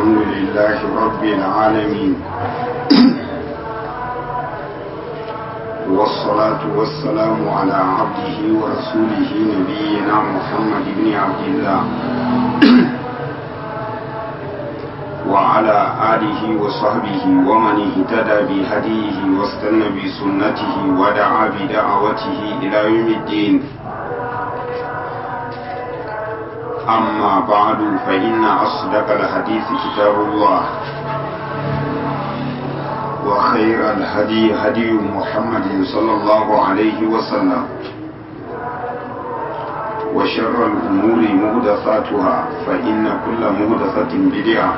الحمد لله رب العالمين والصلاة والسلام على عبده ورسوله نبينا محمد بن عبد الله وعلى آله وصحبه ومن اهتدى بهديه واستنى بسنته ودعا بدعوته إلى يوم الدين أما بعد فإن أصدق الحديث كتاب الله وخير الهدي هدي محمد صلى الله عليه وسلم وشر الأمور مهدثاتها فإن كل مهدثة بدعة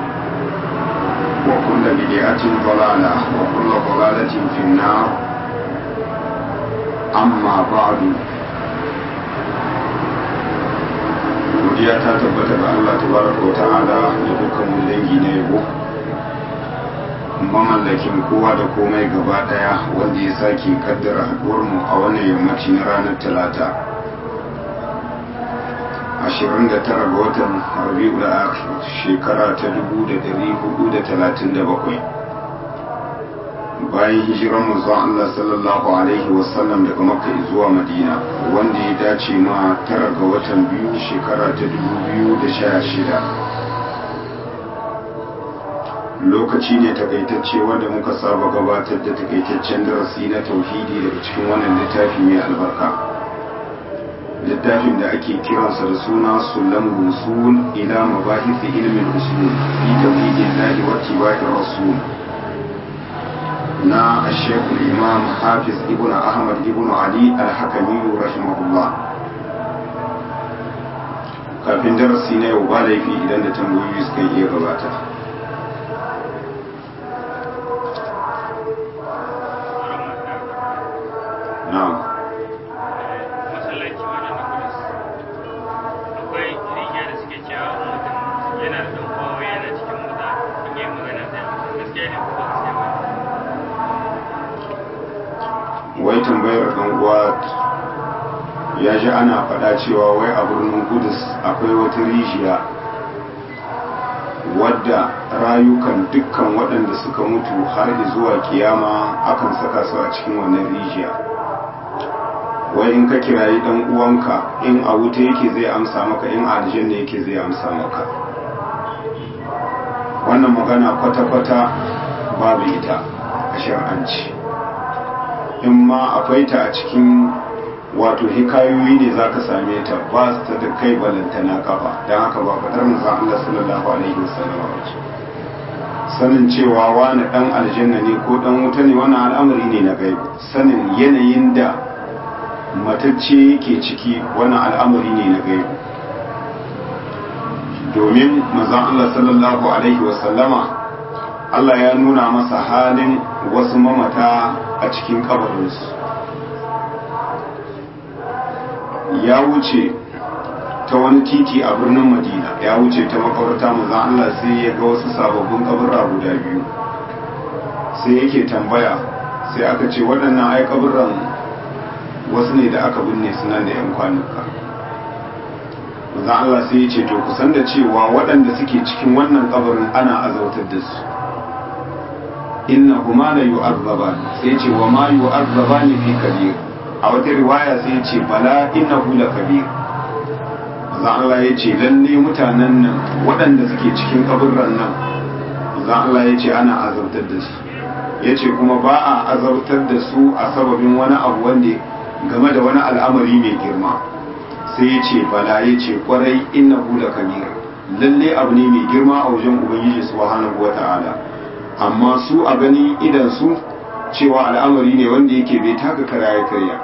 وكل بدعة ضلالة وكل ضلالة في النار أما بعد godiya ta tabbata ga Allah tabaraka wa ta'ala da dukkan dangi na yabo mamallakin kowa da komai gaba daya wanda ya sake kaddara haduwar mu a wannan yammaci na ranar talata 29 ga watan rabi'ul akhir shekara ta 1437 bayan hijiran manzon Allah sallallahu alaihi wasallam daga makka zuwa madina wanda ya dace ma tara ga watan biyu shekara ta 2016 lokaci ne takaitacce wanda muka saba gabatar da takaitaccen darasi na tauhidi daga cikin wannan littafi mai albarka littafin da ake kiransa da suna sulam rusul ila mabahisi ilmin usul fi tauhidillahi wa tibaiir rasul na shekul imam hafiz ibn ahmad ibn ali al-hakami rahimahullah kafin darasi na yau ba laifi idan da tambayoyi suka iya gabata na'am masallaci wajen da kudus akwai rijiya da suke cewa mutum yana da ɗan kowa yana cikin mota in yi magana sai amsa gaskiya ne ko ba gaskiya ba wai tambayar ɗan uwa ya ji ana faɗa cewa wai a birnin kudus akwai wata rijiya wadda rayukan dukkan waɗanda suka mutu har zuwa kiyama akan saka su a cikin wannan rijiya wai in ka kirayi ɗan uwanka in a wuta yake zai amsa maka in a aljanna yake zai amsa maka wannan magana kwata-kwata babu ita a shar'anci in ma akwai ta a cikin wato hikayoyi ne za ka same ta ba ta da kai balantana kafa don haka ba faɗar manzan Allah sallallahu alaihi wasallam ba ce sanin cewa wani ɗan aljanna ne ko ɗan wuta ne wani al'amari ne na gaibu sanin yanayin da matacce yake ciki wani al'amari ne na gaibu domin manzan Allah sallallahu alaihi wasallama Allah ya nuna masa halin wasu mamata a cikin kabarinsu ya wuce ta wani titi a birnin madina ya wuce ta makabarta manzan Allah sai ya ga wasu sababbin kaburra guda biyu sai yake tambaya sai aka ce waɗannan ai kaburran wasu ne da aka binne suna da 'yan kwanuka manzan Allah sai ya ce to kusan da cewa waɗanda suke cikin wannan kabarin ana azautar da su inna huma la yu'azzaban sai ce wa ma yu'azzaban fi kabir a wata riwaya sai ce bala innahu la kabir manzo Allah ya ce lalle mutanen nan waɗanda suke cikin kaburran nan manzo Allah ya ce ana azabtar da su ya ce kuma ba a azabtar da su a sababin wani abu wanda game da wani al'amari mai girma sai ya ce bala ya ce kwarai innahu la kabir lalle abu ne mai girma a wajen ubangiji subhanahu wata'ala amma su a gani idan su cewa al'amari ne wanda yake bai taka kara ya karya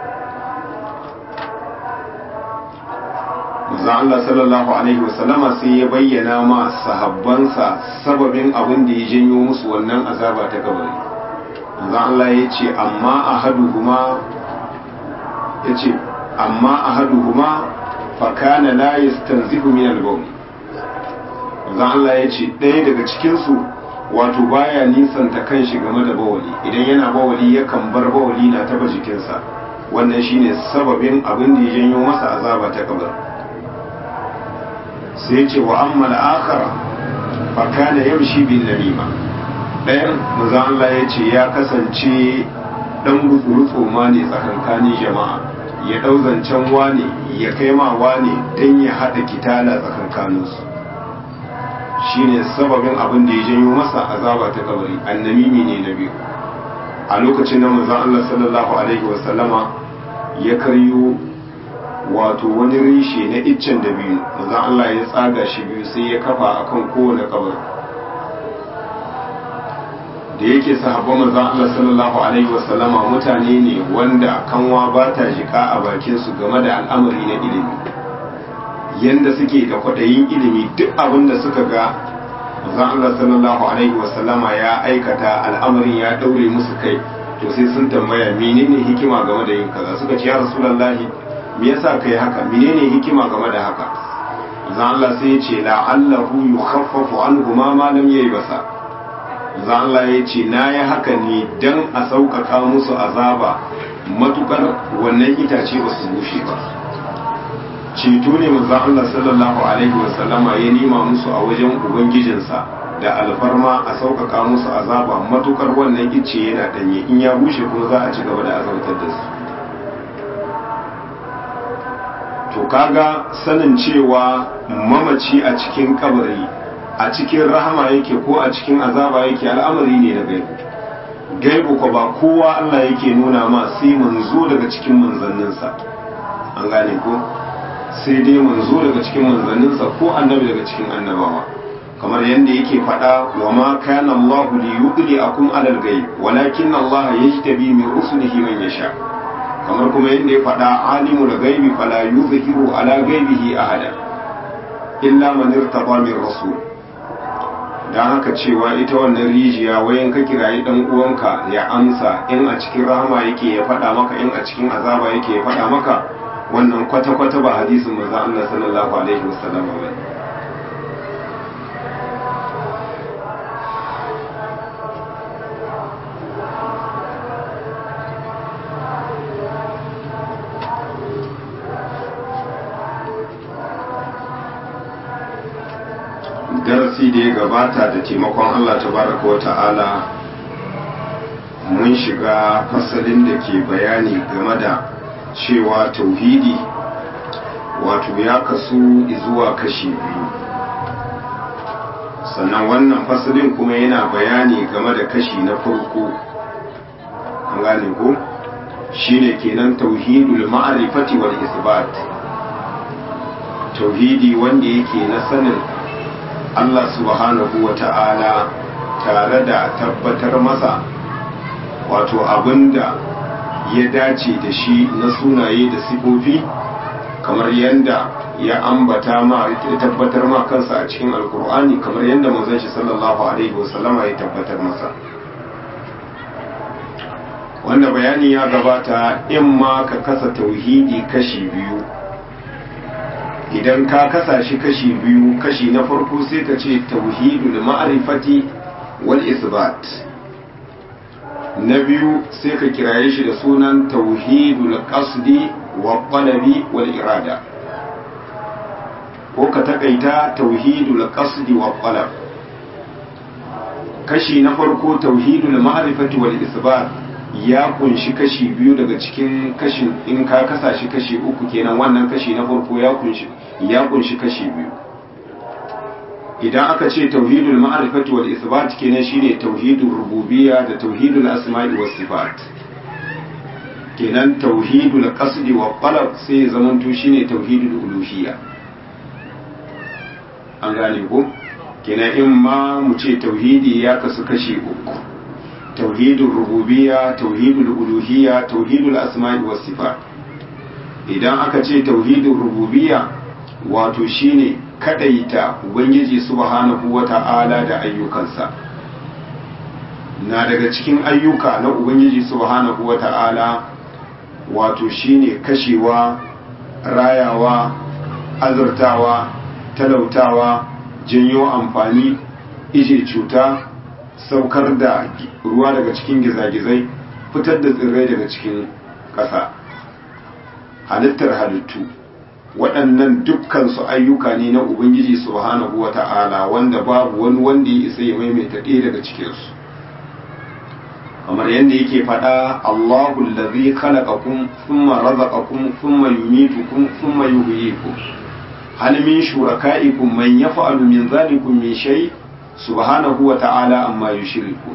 manzo Allah sallallahu alaihi wasallama sai ya bayyana ma sahabbansa sababin abin da ya janyo musu wannan azaba ta kabari manzo Allah ya ce amma ahaduhuma ya ce amma ahaduhuma fa kana la yastanzihu min al-bawl manzo Allah ya ce ɗaya daga cikin su wato baya nisanta kanshi game da bawali idan yana bawali yakan bar bawali na taba jikinsa wannan shine sababin abin da ya janyo masa azaba ta kabar sai ce wa amma al-akhara fakana yamshi bin namima ɗayan manzon Allah ya ce ya kasance dan gutsuru ma ne tsakankanin jama'a ya ɗau zancen wane ya kai ma wane don ya haɗa kitala tsakankaninsu shine sababin abin da ya janyo masa azaba ta kabari annamimi ne na biyu a lokacin da manzon Allah sallallahu alaihi wasallama ya karyo wato wani rishe na iccen da biyu manzon Allah ya tsaga shi biyu sai ya kafa akan kowane kabari da yake sahabban manzon Allah sallallahu alaihi wasallama mutane ne wanda kanwa ba ta jika a bakin su game da al'amari na ilimi yanda suke da kwadayin ilimi duk abin da suka ga manzon Allah sallallahu alaihi wasallama ya aikata al'amarin ya daure musu kai to sai sun tambaya menene hikima game da yin kaza suka ce ya rasulullahi me yasa kai haka menene hikima game da haka manzon Allah sai ya ce la'allahu yukhaffafu anhu ma ma lam basa. za Allah ya ce na yi haka ne don a sauƙaƙa musu azaba matukar wannan itace ba su bushe ba ceto ne maza Allah sallallahu alaihi wasallama ya nima musu a wajen ubangijinsa da alfarma a sauƙaƙa musu azaba matukar wannan ice yana ɗanye in ya bushe kuma za a ci gaba da azautar da su to kaga sanin cewa mamaci a cikin kabari a cikin rahama yake ko a cikin azaba yake al'amari ne na gaibu gaibu ko ba kowa Allah yake nuna ma sai manzo daga cikin manzanninsa an gane ko sai dai manzo daga cikin manzanninsa ko annabi daga cikin annabawa kamar yadda yake faɗa wa ma kana Allah li yudli akum alal ghaib walakin Allah yajtabi min rusulihi man yasha kamar kuma yadda ya faɗa alimul ghaibi fala yuzhiru ala ghaibihi ahada illa man irtaba min rasul don haka cewa ita wannan rijiya wayan ka kirayi dan uwanka ya amsa in a cikin rahama yake ya faɗa maka in a cikin azaba yake ya faɗa maka wannan kwata-kwata ba hadisin manzo Allah sallallahu alaihi wasallam ba darasi da ya gabata da taimakon Allah tabaraka wa ta'ala mun shiga fasalin da ke bayani game da cewa tauhidi wato ya kasu zuwa kashi biyu sannan wannan fasalin kuma yana bayani game da kashi na farko an gane ko shine kenan tauhidul ma'rifati wal isbat tauhidi wanda yake na sanin Allah subhanahu wa ta'ala tare da tabbatar masa wato abinda ya dace da shi na sunaye da sifofi kamar yadda ya ambata ma ya tabbatar ma kansa a cikin alkur'ani kamar yadda manzon shi sallallahu alaihi wasallama ya tabbatar masa wanda bayani ya gabata in ma ka kasa tauhidi kashi biyu idan ka kasa shi kashi biyu kashi na farko sai ka ce tauhidul ma'rifati wal isbat na biyu sai ka kiraye shi da sunan tauhidul qasdi wa qalabi wal irada ko ka takaita tauhidul qasdi wa qalab kashi na farko tauhidul ma'rifati wal isbat ya kunshi kashi biyu daga cikin kashin in ka kasa shi kashi uku kenan wannan kashi na farko ya kunshi ya kunshi kashi biyu idan aka ce tauhidul ma'rifati wal isbat kenan shine tauhidul rububiyya da tauhidul asma'i was sifat kenan tauhidul qasdi wa qalb sai zaman to shine tauhidul uluhiyya an gane ko kenan in ma mu ce tauhidi ya kasu kashi uku tauhidul rububiyya tauhidul uluhiyya tauhidul asma'i was sifat idan aka ce tauhidul rububiyya wato shine kadaita ubangiji subhanahu wata'ala da ayyukansa na daga cikin ayyuka na ubangiji subhanahu wata'ala wato shine kashewa rayawa azurtawa talautawa janyo amfani ije cuta saukar da ruwa daga cikin gizagizai fitar da tsirrai daga cikin ƙasa halittar halittu waɗannan dukkan su ayyuka ne na ubangiji subhanahu wata'ala wanda babu wani wanda ya isa ya maimaita ɗaya daga cikin su kamar yadda yake faɗa Allahu allazi khalaqakum thumma razaqakum thumma yumitukum thumma yuhyikum hal min shurakaikum man yaf'alu min dhalikum min shay subhanahu wa ta'ala amma yushrikun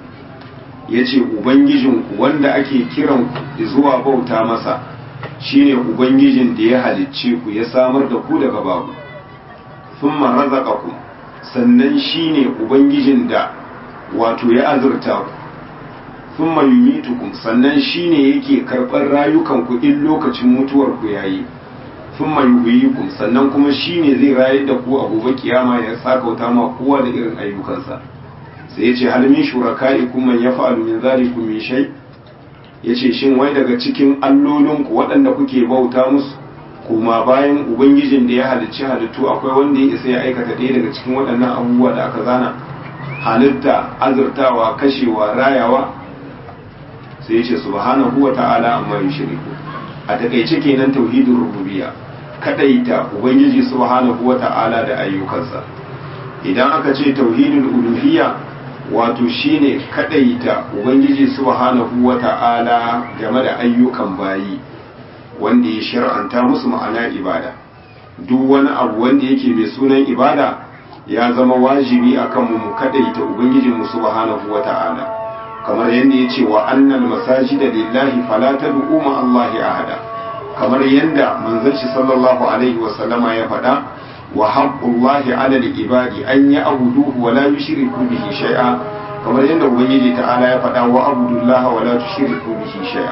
yace ubangijin wanda ake kiran ku zuwa bauta masa shine ubangijin da ya halicce ku ya samar da ku daga babu thumma razaqakum sannan shine ubangijin da wato ya azurta ku thumma yumitukum sannan shine yake karɓar rayukanku in lokacin mutuwar ku yayi thumma yuhyikum sannan kuma shine zai rayar da ku a gobe kiyama ya sakauta ma kowa da irin ayyukansa sai yace hal min shurakaikum man yaf'alu min zalikum min shay yace shin wai daga cikin allolinku waɗanda kuke bauta musu kuma bayan ubangijin da ya halicci halittu akwai wanda ya isa ya aikata ɗaya daga cikin waɗannan abubuwa da aka zana halitta azurtawa kashewa rayawa sai ya ce subhanahu wa ta'ala amma yushriku a takaice kenan tauhidin rububiyya kadaita ubangiji subhanahu wa ta'ala da ayyukansa idan aka ce tauhidul uluhiyya wato shine kadaita ubangiji subhanahu wa ta'ala game da ayyukan bayi wanda ya shar'anta musu ma'ana ibada duk wani abu wanda yake mai sunan ibada ya zama wajibi akan mu mu kadaita ubangijinmu subhanahu wa ta'ala kamar yadda ya ce wa annal masajida lillahi fala tad'u ma Allahi ahada kamar yadda manzon shi sallallahu alaihi wa sallama ya faɗa wa haqqullahi 'ala al-ibadi an ya'buduhu wa la yushriku bihi shay'a kamar yadda ubangiji ta'ala ya faɗa wa abudullaha wa la tushriku bihi shay'a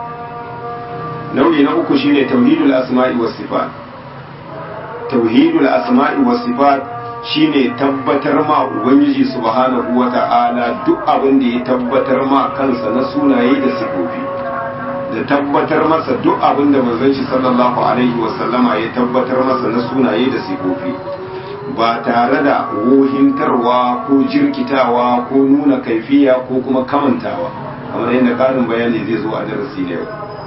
nau'i na uku shine tauhidul asma'i was sifat tauhidul asma'i was sifat shine tabbatar ma ubangiji subhanahu wata'ala duk abin da ya tabbatar ma kansa na sunaye da sifofi da tabbatar masa duk abin da manzon shi sallallahu alaihi wasallama ya tabbatar masa na sunaye da sifofi ba tare da wohintarwa ko jirkitawa ko nuna kaifiya ko kuma kamantawa kamar yadda karin bayani zai zo a darasi na yau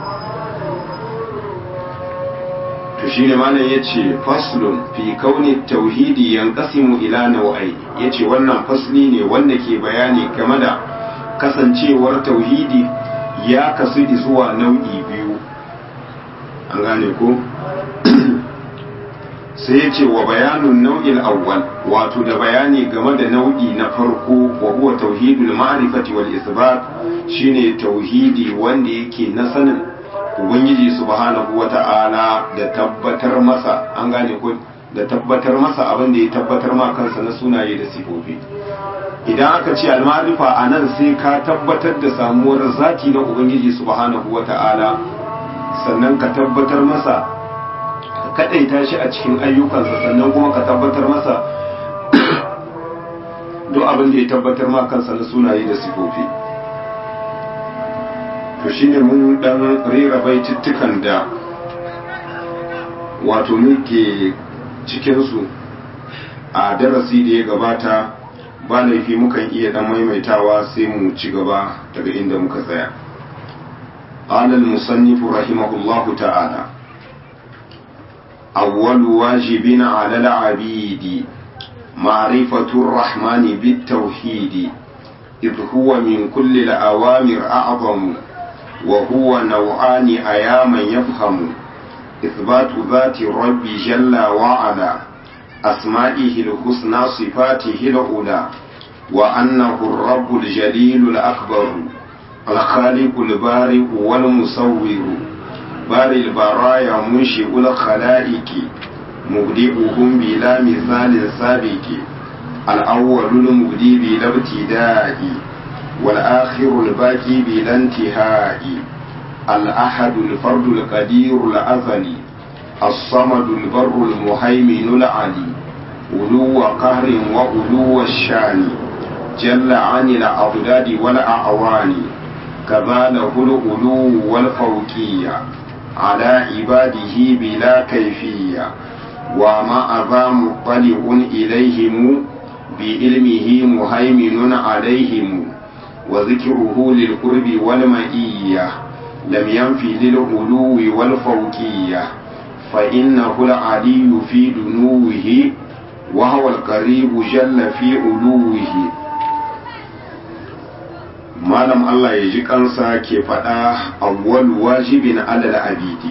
to shi ne malam ya ce faslun fi kauni tauhidi yanqasimu ila nau'ai ya ce wannan fasli ne wanda ke bayani game da kasancewar tauhidi ya kasu zuwa nau'i biyu an gane ko sai ya ce wa bayanun nau'il awwal wato da bayani game da nau'i na farko wa huwa tauhidul ma'rifati wal isbat shine tauhidi wanda yake na sanin ubangiji subhanahu wata'ala da tabbatar masa an gane ko da tabbatar masa abin da ya tabbatar ma kansa na sunaye da sifofi idan aka ce almarifa a nan sai ka tabbatar da samuwar zati na ubangiji subhanahu wata'ala sannan ka tabbatar masa ka kadaita shi a cikin ayyukansa sannan kuma ka tabbatar masa duk abin da ya tabbatar ma kansa na sunaye da sifofi to shine mun dan rera baitittukan da wato muke cikinsu a darasi da ya gabata ba laifi mukan iya dan maimaitawa sai mu ci gaba daga inda muka tsaya قال المصنف رحمه الله تعالى أول واجب على العبيد معرفة الرحمن بالتوحيد إذ هو من كل الأوامر أعظم وهو نوعان أياما يفهم إثبات ذات الرب جل وعلا أسمائه الحسنى صفاته الأولى وأنه الرب الجليل الأكبر الخالق البارئ والمصور بارئ البرايا منشئ الخلائق مبدئهم بلا مثال سابق الأول المبدي بلا ابتداء والآخر الباقي بلا انتهاء الأحد الفرد القدير الأزلي الصمد البر المهيمن العلي ألو قهر وألو الشان جل عن الأضداد والأعوان كذا له الألو والفوقية على عباده بلا كيفية وما ذا مطلع إليهم بعلمه مهيمن عليهم وذكره للقرب والمئية لم ينفي للعلو والفوقية فإنه العلي في دنوه وهو القريب جل في علوه malam Allah ya ji kansa ke faɗa awwal wajibin alal abidi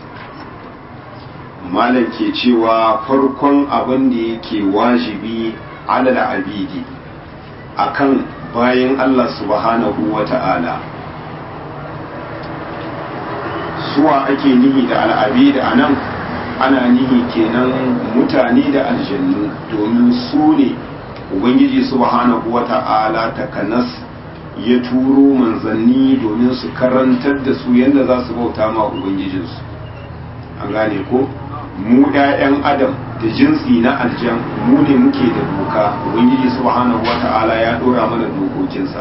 malam ke cewa farkon abin da yake wajibi alal abidi akan bayan Allah subhanahu wa ta'ala suwa ake nihi da al'abidi a nan ana nihi kenan mutane da aljannu domin su ne ubangiji subhanahu wa ta'ala takanas ya turo manzanni domin su karantar da su yadda za su bauta ma ubangijinsu an gane ko mu 'ya'yan adam da jinsi na aljan mu ne muke da doka ubangiji subhanahu wata'ala ya dora mana dokokinsa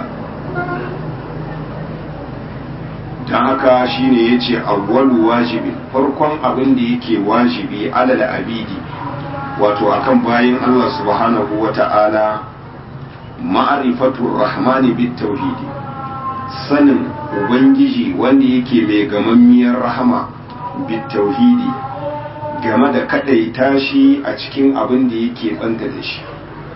don haka shine ya ce awwalu wajibi farkon abin da yake wajibi alal abidi wato akan bayan allah subhanahu wata'ala ma'arifatul rahmani bit tauhidi sanin ubangiji wanda yake mai gamammiyar rahama bit tauhidi game da kadaita shi a cikin abin da yake banta da shi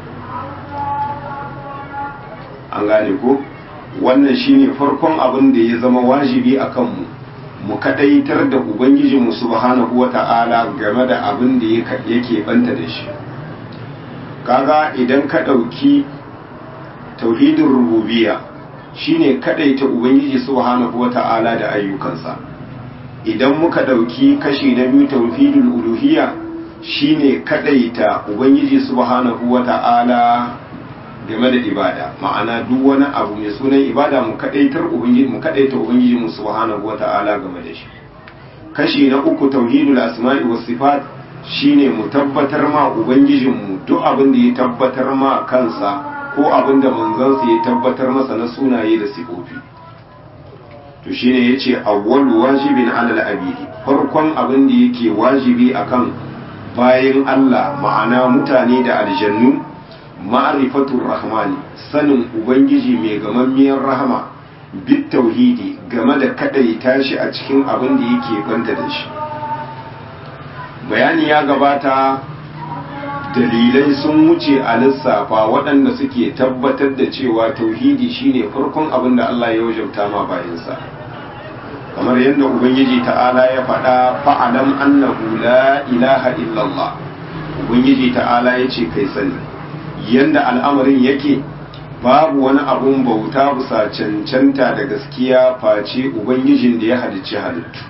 an gane ko wannan shine farkon abin da ya zama wajibi a kanmu mu kadaitar da ubangijinmu subhanahu wata'ala game da abin da yake banta da shi kaga idan ka ɗauki tauhidin rububiyya shine kadaita ubangiji subhanahu wata'ala da ayyukansa idan muka dauki kashi na biyu tauhidul uluhiyya shine kadaita ubangiji subhanahu wata'ala game da ibada ma'ana duk wani abu mai sunan ibada mu kadaitar ubangiji mu kadaita ubangiji mu subhanahu wata'ala game da shi kashi na uku tauhidul asma'i was sifat shine mu tabbatar ma ubangijinmu duk abin da ya tabbatar ma kansa ko abin da manzansa ya tabbatar masa na sunaye da sifofi to shine yace awwalu wajibin alal abidi farkon abin da yake wajibi akan bayan Allah ma'ana mutane da aljannu ma'rifatur rahmani sanin ubangiji mai gamammiyar rahama bit tauhidi game da kadaita shi a cikin abin da yake banta da shi bayani ya gabata dalilai sun wuce a lissafa waɗanda suke tabbatar da cewa tauhidi shine farkon abin da Allah ya wajabta ma bayansa kamar yadda ubangiji ta'ala ya faɗa fa'alam annahu la ilaha illallah ubangiji ta'ala ya ce kai sani yadda al'amarin yake babu wani abun bauta bisa cancanta da gaskiya face ubangijin da ya halicci halittu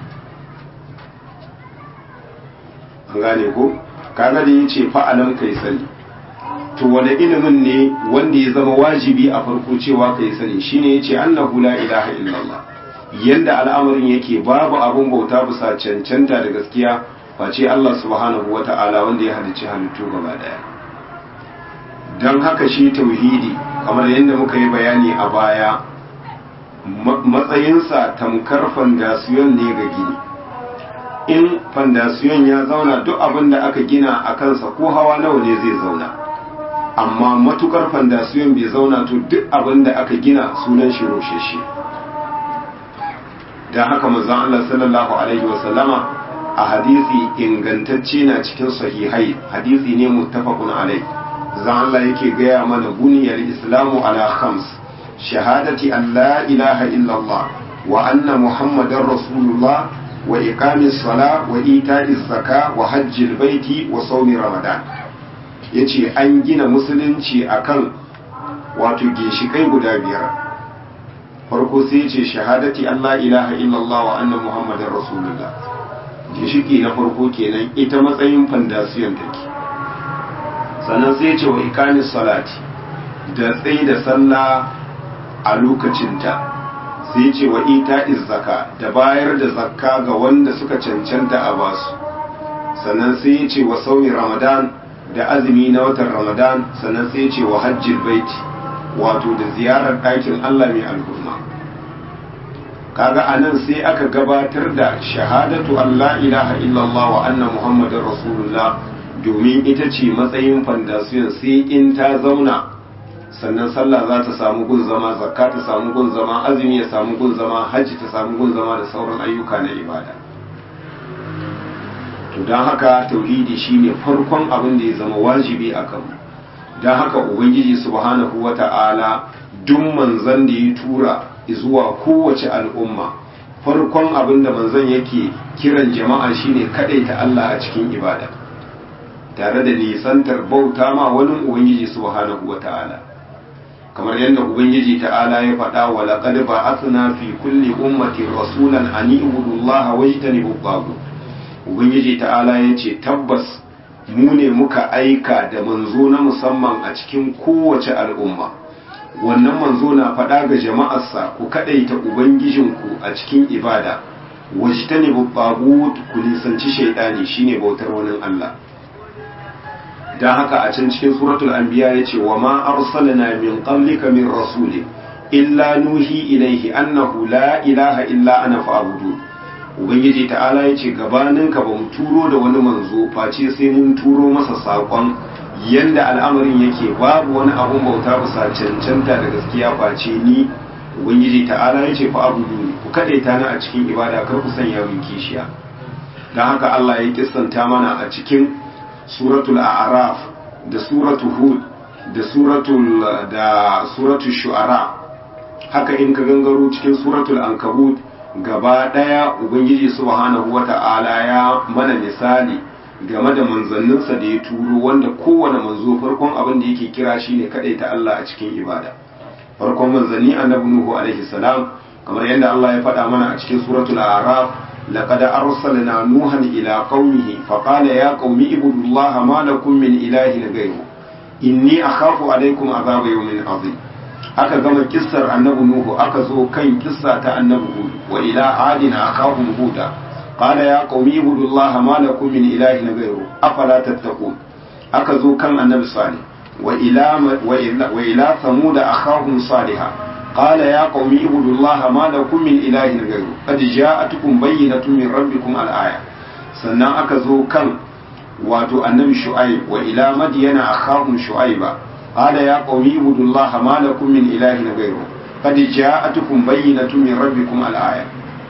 an gane ko kaga da yace fa'alam kai sani to wani ilimin ne wanda ya zama wajibi a farko cewa kai sani shine yace annahu la ilaha illallah yanda al'amarin yake babu abun bauta bisa cancanta da gaskiya face Allah subhanahu wata'ala wanda ya halicci halittu gaba daya dan haka shi tauhidi kamar yadda muka yi bayani a baya matsayinsa tamkar fandasiyon ne ga gini in fandasiyon ya zauna duk abin da aka gina a kansa ko hawa nawa ne zai zauna amma matukar fandasiyon bai zauna to duk abin da aka gina sunan shi rosheshe da haka manzon Allah sallallahu alaihi wasallama a hadisi ingantacce na cikin sahihai hadisi ne muttafaqun alai zan Allah yake gaya mana buniyar islamu ala khams shahadati an la ilaha illallah wa anna muhammadar rasulullah wa iqamis sala wa ita'iz zaka wa hajjil baiti wa sawmi ramadan yace an gina musulunci akan wato ginshikai guda biyar farko sai yace shahadati an la ilaha illallah wa anna muhammadar rasulullah ginshiki na farko kenan ita matsayin fandasiyon take sannan sai yace wa iqamis salati da tsayi da sallah a lokacinta sai ce wa ita zaka da bayar da zakka ga wanda suka cancanta a basu sannan sai ya ce wa sauyin ramadan da azumi na watan ramadan sannan sai ya ce wa hajjil baiti wato da ziyarar ɗakin allah mai alhurma kaga a nan sai aka gabatar da shahadatu allah ilaha illallah wa anna muhammadin rasulullah domin ita ce matsayin fandasiyon sai in ta zauna sannan sallah za ta samu gun zama zakka ta samu gun zama azumi ya samu gun zama hajji ta samu gun zama da sauran ayyuka na ibada to to don haka tauhidi shine farkon abin da ya zama wajibi a kanmu don haka ubangiji subhanahu wata'ala duk manzan da ya tura zuwa kowace al'umma farkon abin da manzan yake kiran jama'a shine ta Allah a cikin ibada tare da nisantar bauta ma wani ubangiji subhanahu wata'ala kamar yadda ubangiji ta'ala ya faɗa wa laqad ba'athna fi kulli ummatin rasulan an ibudu Allah wajtanibu at ubangiji ta'ala ya ce tabbas mu ne muka aika da manzo na musamman a cikin kowace al'umma wannan manzo na faɗa ga jama'arsa ku kaɗaita ubangijinku a cikin ibada wajtani babbagut ku nisanci shaidani shine bautar wani Allah dan haka a can cikin suratul anbiya yace wa ma arsalna min qablika min rasulin illa nuhi ilaihi annahu la ilaha illa ana fa'budun ubangiji ta'ala ya ce gabaninka ba mu turo da wani manzo face sai mun turo masa saƙon yadda al'amarin yake babu wani abun bauta bisa cancanta da gaskiya face ni ubangiji ta'ala ya ce fa abudu ne ku kaɗaita ni a cikin ibada kar ku sanya min kishiya don haka Allah ya kissanta mana a cikin suratul a'raf da suratul hud da suratul da suratul shu'ara haka in ka gangaro cikin suratul ankabut gaba ɗaya ubangiji subhanahu wata'ala ya mana misali game da manzanninsa da ya turo wanda kowane manzo farkon abin da yake kira shine kadai ta Allah a cikin ibada farkon manzanni annabi nuhu alaihi salam kamar yadda Allah ya faɗa mana a cikin suratul a'raf laqad arsalna nuhan ila qaumihi faqala ya qaumi ibudullaha ma lakum min ilahin ghayru inni akhafu alaikum azaba yawmin azim aka gama kissar annabi nuhu aka zo kan kissa ta annabi hud wa ila adina akahum huda qala ya qaumi ibudullaha ma lakum min ilahin ghayru afala tattaqun aka zo kan annabi salih wa ila wa ila wa ila thamud akahum salihah qala ya qaumi ibudullaha ma lakum min ilahin ghayru qad ja'atukum bayyinatun min rabbikum al-aya sannan aka zo kan wato annabi shu'aib wa ila madyana akahum shu'aiba قال يا قوم اعبدوا الله ما لكم من إله غيره قد جاءتكم بينة من ربكم الآية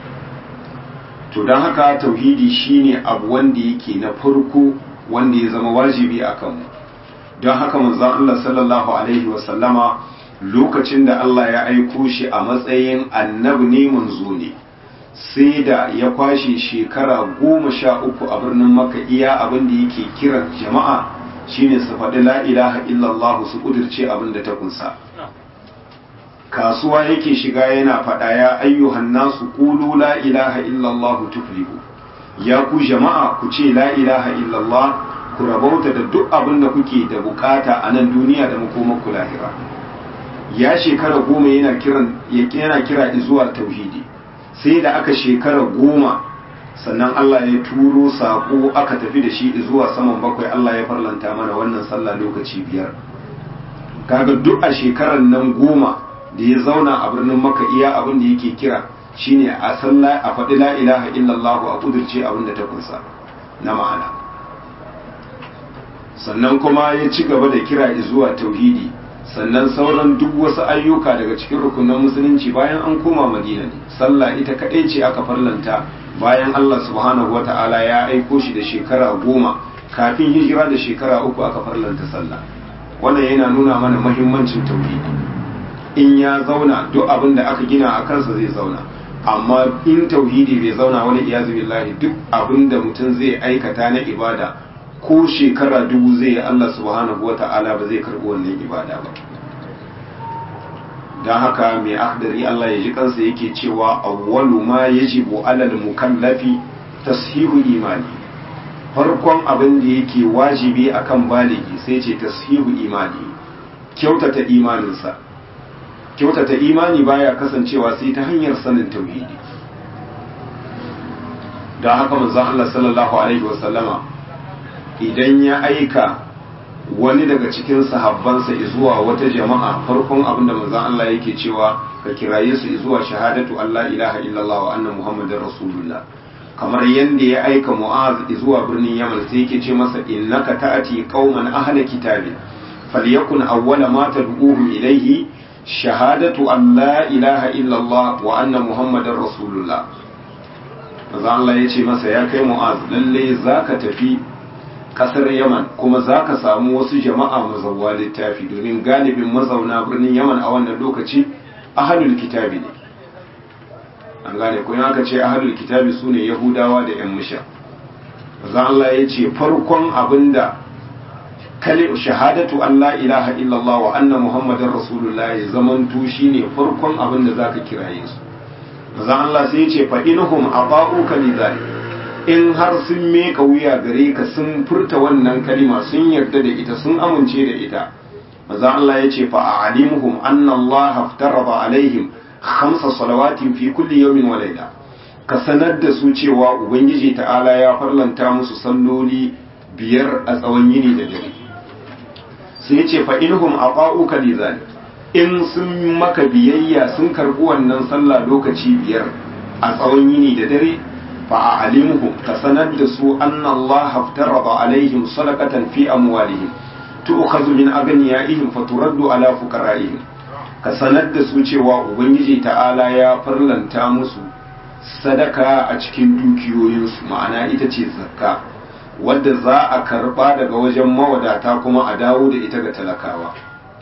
to don haka tauhidi shine abu wanda yake na farko wanda ya zama wajibi a kanmu don haka manzon Allah sallallahu alaihi wasallama lokacin da Allah ya aiko shi a matsayin annabi ne manzo ne sai da ya kwashe shekara goma sha uku a birnin maka iya abin da yake kiran jama'a shine su faɗi la ilaha illallah su ƙudurce abin da ta kunsa kasuwa yake shiga yana faɗa ya ayyuhan nasu qulu la ilaha illallah tuflihu ya ku jama'a ku ce la ilaha illallah ku rabauta da duk abin da kuke da bukata a nan duniya da makomanku lahira ya shekara goma yana kiran yana kira zuwa tauhidi sai da aka shekara goma sannan Allah ya turo saƙo aka tafi da shi zuwa saman bakwai Allah ya farlanta mana wannan sallah lokaci biyar kaga duk a shekarar nan goma da ya zauna a birnin maka iya abin da yake kira shine a sallah a faɗi la ilaha illallah a kudurce abin da ta kunsa na ma'ana sannan kuma ya ci gaba da kira zuwa tauhidi sannan sauran duk wasu ayyuka daga cikin rukunan musulunci bayan an koma madina ne sallah ita kaɗai ce aka farlanta bayan Allah subhanahu wa ta'ala ya aiko shi da shekara goma kafin hijira da shekara uku aka farlanta sallah wannan yana nuna mana mahimmancin tauhidi in ya zauna duk abin da aka gina a kansa zai zauna amma in tauhidi bai zauna wani iyazu billahi duk abin da mutum zai aikata na ibada ko shekara dubu zai yi Allah subhanahu wa ta'ala ba zai karɓi wannan ibada ba don haka mai akhdari Allah ya ji kansa yake cewa awwalu ma yajibu alal mukallafi tashihu imani farkon abin da yake wajibi akan baligi sai ce tashihu imani kyautata imaninsa kyautata imani baya kasancewa sai ta hanyar sanin tauhidi don haka manzon Allah sallallahu alaihi wasallama idan ya aika wani daga cikin sahabbansa zuwa wata jama'a farkon abin da manzon Allah yake cewa ka kiraye su zuwa shahadatu Allah ilaha illallah wa anna muhammadar rasulullah kamar yadda ya aika mu'az zuwa birnin yaman sai yake ce masa innaka ta'ati qauman ahla kitabin falyakun awwala ma tad'uhum ilayhi shahadatu an la ilaha illallah wa anna muhammadar rasulullah maza Allah ya ce masa ya kai mu'az lalle za ka tafi kasar yaman kuma za ka samu wasu jama'a mazauwa littafi domin galibin mazauna birnin yaman a wannan lokaci ahalul kitabi ne an gane kuma aka ce ahalul kitabi su ne yahudawa da yan musha maza Allah ya ce farkon abinda kale shahadatu an la ilaha illallah wa anna muhammadar rasulullah ya zamanto shine farkon abinda zaka kiraye su maza Allah sai ya ce fa inhum aba'uka lidhalik in har sun meka wuya gare ka sun furta wannan kalima sun yarda da ita sun amince da ita maza Allah ya ce fa a'limuhum anna Allah aftarada alaihim khamsa salawatin fi kulli yawmin wa layla ka sanar da su cewa ubangiji ta'ala ya farlanta musu salloli biyar a tsawon yini da dare sai ya ce fa inhum aqa'uka lidhalik in sun maka biyayya sun karbi wannan sallah lokaci biyar a tsawon yini da dare فأعلمهم كسند سوء أن الله افترض عليهم صدقة في أموالهم تؤخذ من أغنيائهم فترد على فقرائهم كسند سوء cewa ubangiji ta'ala ya farlanta musu sadaka a cikin dukiyoyinsu ma'ana ita ce zakka wadda za a karba daga wajen mawadata kuma a dawo da ita ga talakawa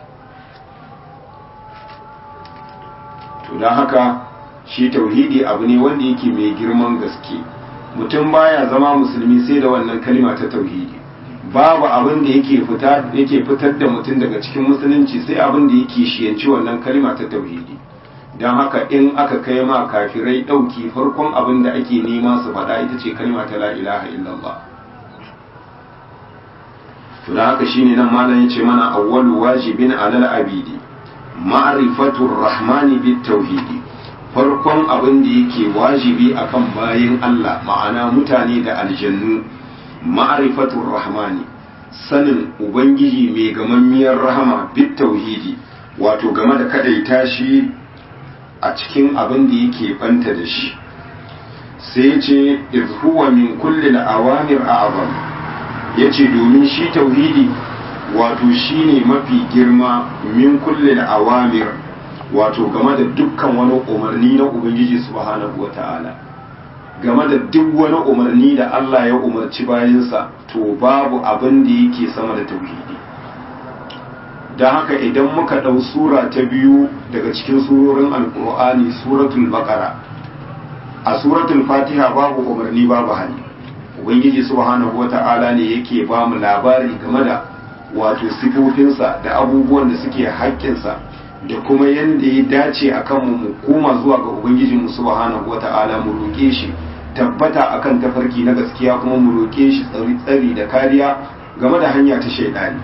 to don haka shi tauhidi abu ne wanda yake mai girman gaske mutum baya zama musulmi sai da wannan kalima ta tauhidi babu abin da yake fita yake fitar da mutum daga cikin musulunci sai abin da yake shiyanci wannan kalima ta tauhidi don haka in aka kai ma kafirai ɗauki farkon abin da ake nema su faɗa ita ce kalima ta la ilaha illallah to da haka shine nan malam yace mana awwalu wajibin alal abidi ma'rifatur rahmani bit tauhidi farkon abin da yake wajibi akan bayin Allah ma'ana mutane da aljannu ma'rifatur rahmani sanin ubangiji mai gamammiyar rahama bit tauhidi wato game da kadaita shi a cikin abin da yake banta da shi sai ce iz huwa min kulli al-awamir a'zam yace domin shi tauhidi wato shine mafi girma min kulli al-awamir wato game da dukkan wani umarni na ubangiji subhanahu wata'ala game da duk wani umarni da Allah ya umarci bayansa to babu abin da yake sama da tauhidi don haka idan muka ɗau sura ta biyu daga cikin surorin alkur'ani suratul baqara a suratul fatiha babu umarni babu hali ubangiji subhanahu wata'ala ne yake ba mu labari game da wato sifofinsa da abubuwan da suke haƙƙinsa da kuma yadda ya dace a kanmu mu koma zuwa ga ubangijinmu subhanahu wata'ala mu roƙe shi tabbata akan tafarki na gaskiya kuma mu roƙe shi tsari da kariya game da hanya ta shaidani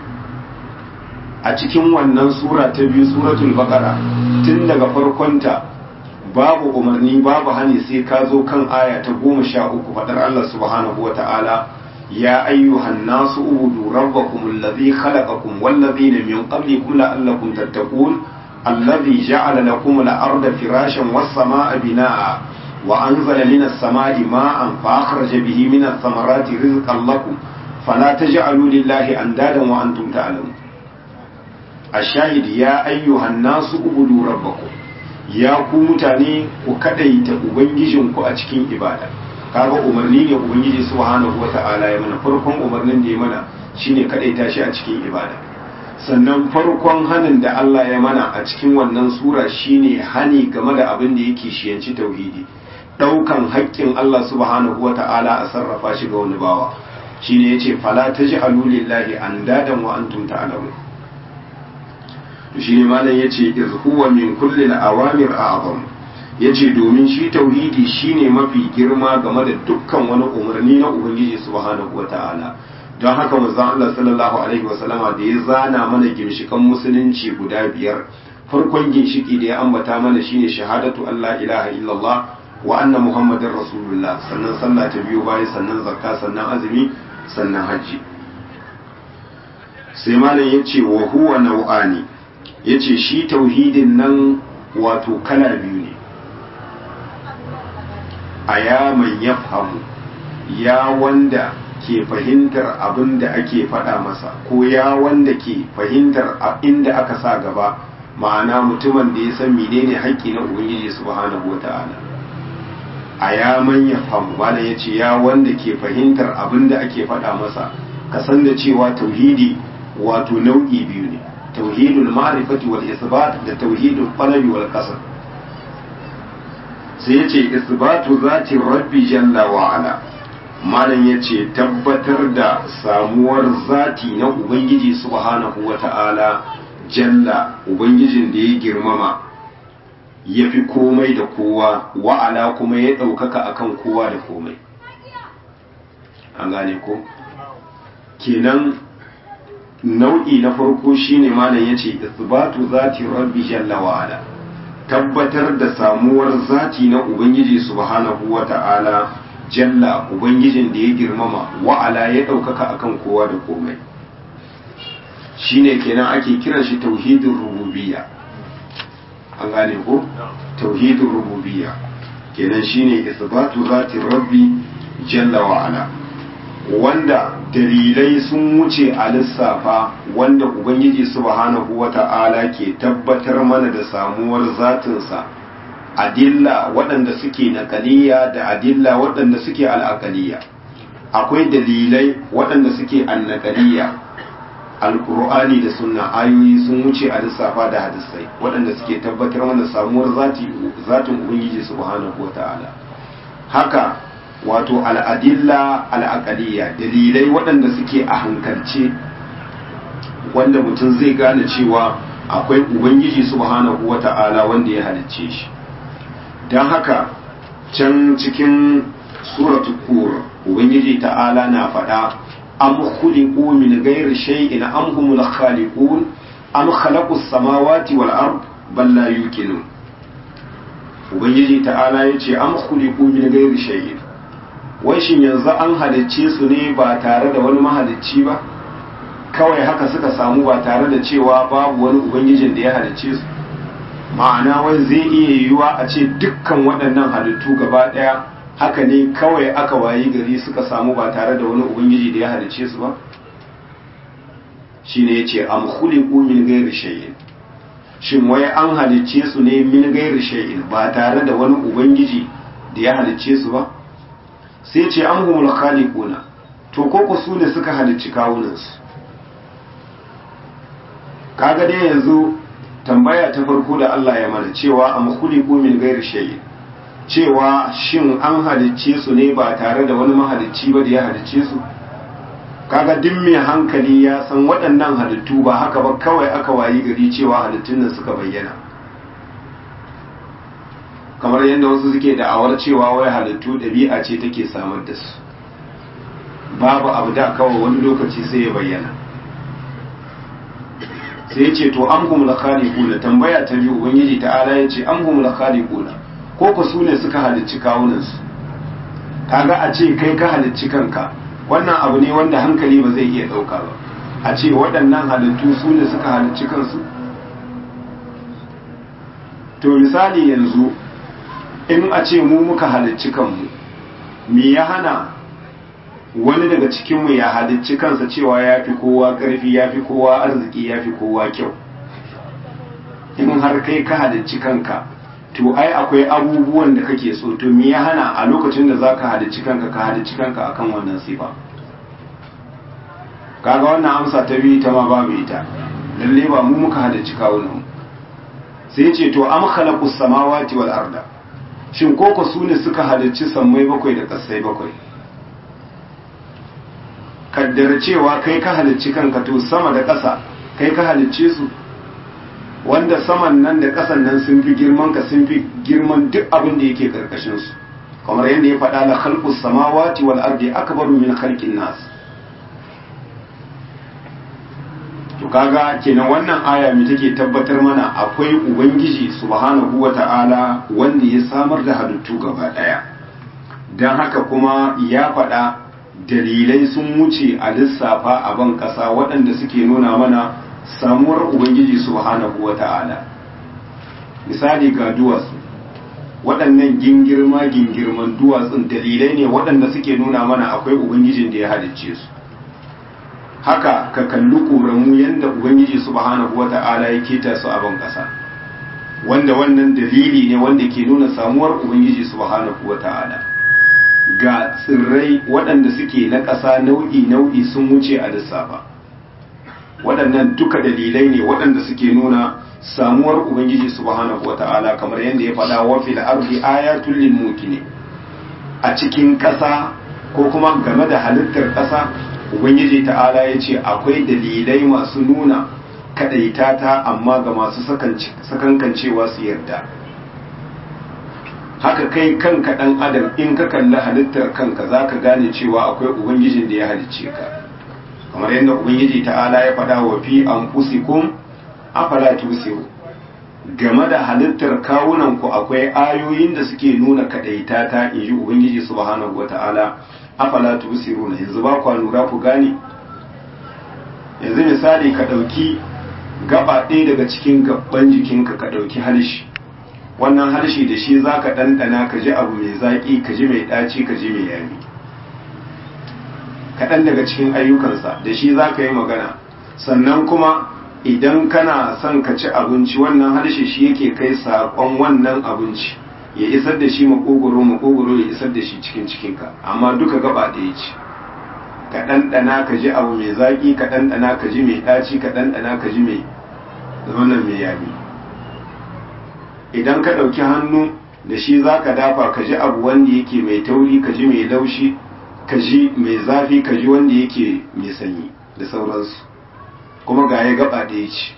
a cikin wannan sura ta biyu suratul baqara tun daga farkonta babu umarni babu hani sai ka zo kan aya ta goma sha uku faɗar Allah subhanahu wa ta'ala ya ayyuhan nasu ubudu rabbakum alladhi khalaqakum wallazina min qablikum la'allakum tattaqun alladhi ja'ala lakum al-arda firashan was-samaa'a binaa'a wa anzala minas samaa'i ma'an fa akhraja bihi minas thamarati rizqan lakum fala taj'alu lillahi andadan wa antum ta'lamun ashahid ya ayyuhan nasu ubudu rabbakum ya ku mutane ku kadaita ubangijinku a cikin ibada kaga umarni ne ubangiji subhanahu wata'ala ya mana farkon umarnin da ya mana shine kadaita shi a cikin ibada sannan farkon hanin da Allah ya mana a cikin wannan sura shine hani game da abin da yake shiyanci tauhidi daukan haƙƙin Allah subhanahu wata'ala a sarrafa shi ga wani bawa shine yace fala taj'alu lillahi andadan wa antum ta'lamun to shine malam yace iz huwa min kulli al-awamir a'zam yace domin shi tauhidi shine mafi girma game da dukkan wani umarni na ubangiji subhanahu wata'ala don haka manzon Allah sallallahu alaihi wasallama da ya zana mana ginshikan musulunci guda biyar farkon ginshiki da ya ambata mana shine shahadatu Allah ilaha illallah wa anna muhammadar rasulullah sannan sallah ta biyo bayan sannan zakka sannan azumi sannan hajji sai malam yace wa huwa nau'ani ya ce shi tauhidin nan wato kala biyu ne a ya mai ya famu ya wanda ke fahimtar abin da ake faɗa masa ko ya wanda ke fahimtar inda aka sa gaba ma'ana mutumin da ya san menene haƙƙi na ubangiji subhanahu wa ta'ala a ya manya famu malam ya ce ya wanda ke fahimtar abin da ake faɗa masa ka san da cewa tauhidi wato nau'i biyu ne tauhidul ma'rifati wal isbat da tauhidul qalbi wal qasd sai yace isbatu zati rabbi jalla wa ala malam yace tabbatar da samuwar zati na ubangiji subhanahu wata'ala jalla ubangijin da ya girmama ya fi komai da kowa wa'ala kuma ya ɗaukaka akan kowa da komai an gane ko kenan nau'i na farko shine malam yace isbatu zati rabbi jalla wa ala tabbatar da samuwar zati na ubangiji subhanahu wata'ala jalla ubangijin da ya girmama wa ala ya daukaka akan kowa da komai shine kenan ake kiran shi tauhidin rububiyya an gane ko tauhidin rububiyya kenan shine isbatu zati rabbi jalla wa ala wanda dalilai sun wuce a lissafa wanda ubangiji subhanahu wata'ala ke tabbatar mana da samuwar zatinsa adilla waɗanda suke naƙaliya da adilla waɗanda suke al'aƙaliya akwai dalilai waɗanda suke annaƙaliya alƙur'ani da sunna ayoyi sun wuce a lissafa da hadisai waɗanda suke tabbatar mana samuwar zatin ubangiji subhanahu wata'ala haka wato al'adilla al'aƙaliya dalilai waɗanda suke a hankalce wanda mutum zai gane cewa akwai ubangiji subhanahu wata'ala wanda ya halicce shi don haka can cikin suratu kur ubangiji ta'ala na faɗa am khuliqu min ghairi shay'in am humul khaliqun am khalaqus samawati wal ard bal la yuqinun ubangiji ta'ala yace am khuliqu min ghairi shay'in wai shin yanzu an halicce su ne ba tare da wani mahalicci ba kawai haka suka samu ba tare da cewa babu wani ubangijin da ya halicce su ma'ana wai zai iya yiwuwa a ce dukkan waɗannan halittu gaba ɗaya haka ne kawai aka wayi gari suka samu ba tare da wani ubangiji da ya halicce su ba shine yace am khuliqu min ghairi shay'in shin wai an halicce su ne min ghairi shay'in ba tare da wani ubangiji da ya halicce su ba sai ce an humul khaliquna to ko ku su ne suka halicci kawunansu kaga dai yanzu tambaya ta farko da Allah ya mana cewa am khuliqu min ghairi shay'in cewa shin an halicce su ne ba tare da wani mahalicci ba da ya halicce su kaga duk mai hankali ya san waɗannan halittu ba haka ba kawai aka wayi gari cewa halittun nan suka bayyana kamar yadda wasu suke da'awar cewa wai halittu ɗabi'a ce take samar da su babu abu da kawai wani lokaci sai ya bayyana sai ya ce to an humula khaliquna tambaya ta biyu ubangiji ta'ala ya ce an humula khaliquna ko ku su ne suka halicci kawunansu kaga a ce kai ka halicci kanka wannan abu ne wanda hankali ba zai iya ɗauka ba a ce waɗannan halittu su ne suka halicci kansu to misali yanzu in a ce mu muka halicci kanmu me ya hana wani daga cikinmu ya halicci kansa cewa ya fi kowa ƙarfi ya fi kowa arziki ya fi kowa kyau in har kai ka halicci kanka to ai akwai abubuwan da kake so to me ya hana a lokacin da za ka halicci kanka ka halicci kanka akan wannan sifa kaga wannan amsa ta biyu ta ma babu ita lalle ba mu muka halicci kawunan sai ce to am khalaqus samawati wal arda shin koko su ne suka halicci sammai bakwai da ƙasai bakwai kaddara cewa kai ka halicci kanka to sama da ƙasa kai ka halicce su wanda saman nan da ƙasan nan sun fi girman ka sun fi girman duk abin da yake karkashin su kamar yadda ya faɗa la khalqus samawati wal ardi akbaru min khalqin nas to kaga kenan wannan aya mai take tabbatar mana akwai ubangiji subhanahu wata'ala wanda ya samar da halittu gaba daya don haka kuma ya faɗa dalilai sun wuce a lissafa a ban ƙasa waɗanda suke nuna mana samuwar ubangiji subhanahu wata'ala misali ga duwatsu waɗannan gingirma gingirman duwatsun dalilai ne waɗanda suke nuna mana akwai ubangijin da ya halicce su haka ka kalli ƙoramu yadda ubangiji subhanahu wata'ala ya keta su a ban ƙasa wanda wannan dalili ne wanda ke nuna samuwar ubangiji subhanahu wata'ala ga tsirrai waɗanda suke na ƙasa nau'i nau'i sun wuce a lissafa waɗannan duka dalilai ne waɗanda suke nuna samuwar ubangiji subhanahu wata'ala kamar yadda ya faɗa wa fil ardi ayatul lil muqinin a cikin ƙasa ko kuma game da halittar ƙasa ubangiji ta'ala ya ce akwai dalilai masu nuna kaɗaita ta amma ga masu sakankancewa su yarda haka kai kanka ɗan adam in ka kalli halittar kanka za ka gane cewa akwai ubangijin da ya halicce ka kamar yadda ubangiji ta'ala ya faɗa wa fi an fusikun afala tusiru game da halittar kawunanku akwai ayoyin da suke nuna kaɗaita ta in ji ubangiji subhanahu wata'ala afala tubsiruna yanzu ba ku lura ku gane yanzu misali ka ɗauki gaba ɗaya daga cikin gaban jikinka ka ɗauki harshe wannan harshe da shi za ka ɗanɗana ka ji abu mai zaƙi ka ji mai ɗaci ka ji mai yami kaɗan daga cikin ayyukansa da shi za ka yi magana sannan kuma idan kana son ka ci abinci wannan harshe shi yake kai saƙon wannan abinci ya isar da shi makogoro makogoro ya isar da shi cikin cikinka amma duka gaba ɗaya ce ka ɗanɗana ka ji abu mai zaƙi ka ɗanɗana ka ji mai ɗaci ka ɗanɗana ka ji mai wannan mai yami idan ka ɗauki hannu da shi za ka dafa ka ji abu wanda yake mai tauri ka ji mai laushi ka ji mai zafi ka ji wanda yake mai sanyi da sauransu kuma ga ya gaba ɗaya ce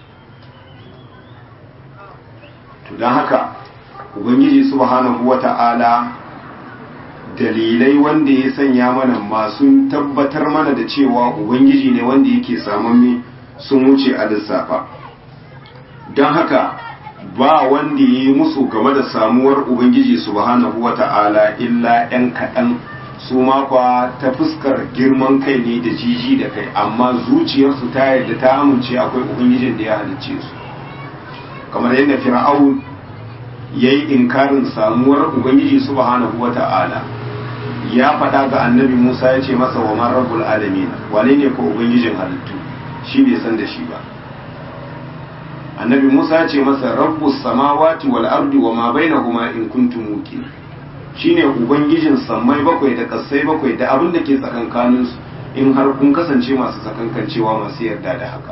to don haka ubangiji subhanahu wata'ala dalilai wanda ya sanya mana masu tabbatar mana da cewa ubangiji ne wanda yake samamme sun wuce a lissafa don haka ba wanda ya yi musu game da samuwar ubangiji subhanahu wata'ala illa 'yan kaɗan su makwa ta fuskar girman kai ne da jiji da kai amma zuciyarsu ta yarda ta amince akwai ubangijin da ya halicce su kamar yadda fir'aun ya yi inkarin samuwar ubangiji subhanahu wata'ala ya faɗa ga annabi musa ya ce masa wa man rabbul alamin wane ne ko ubangijin halittu shi bai san da shi ba annabi musa ya ce masa rabbus samawati wal ardi wa ma bainahuma in kuntum muqin shine ubangijin sammai bakwai da kasai bakwai da abin da ke tsakankanin su in har kun kasance masu tsakankancewa masu yarda da haka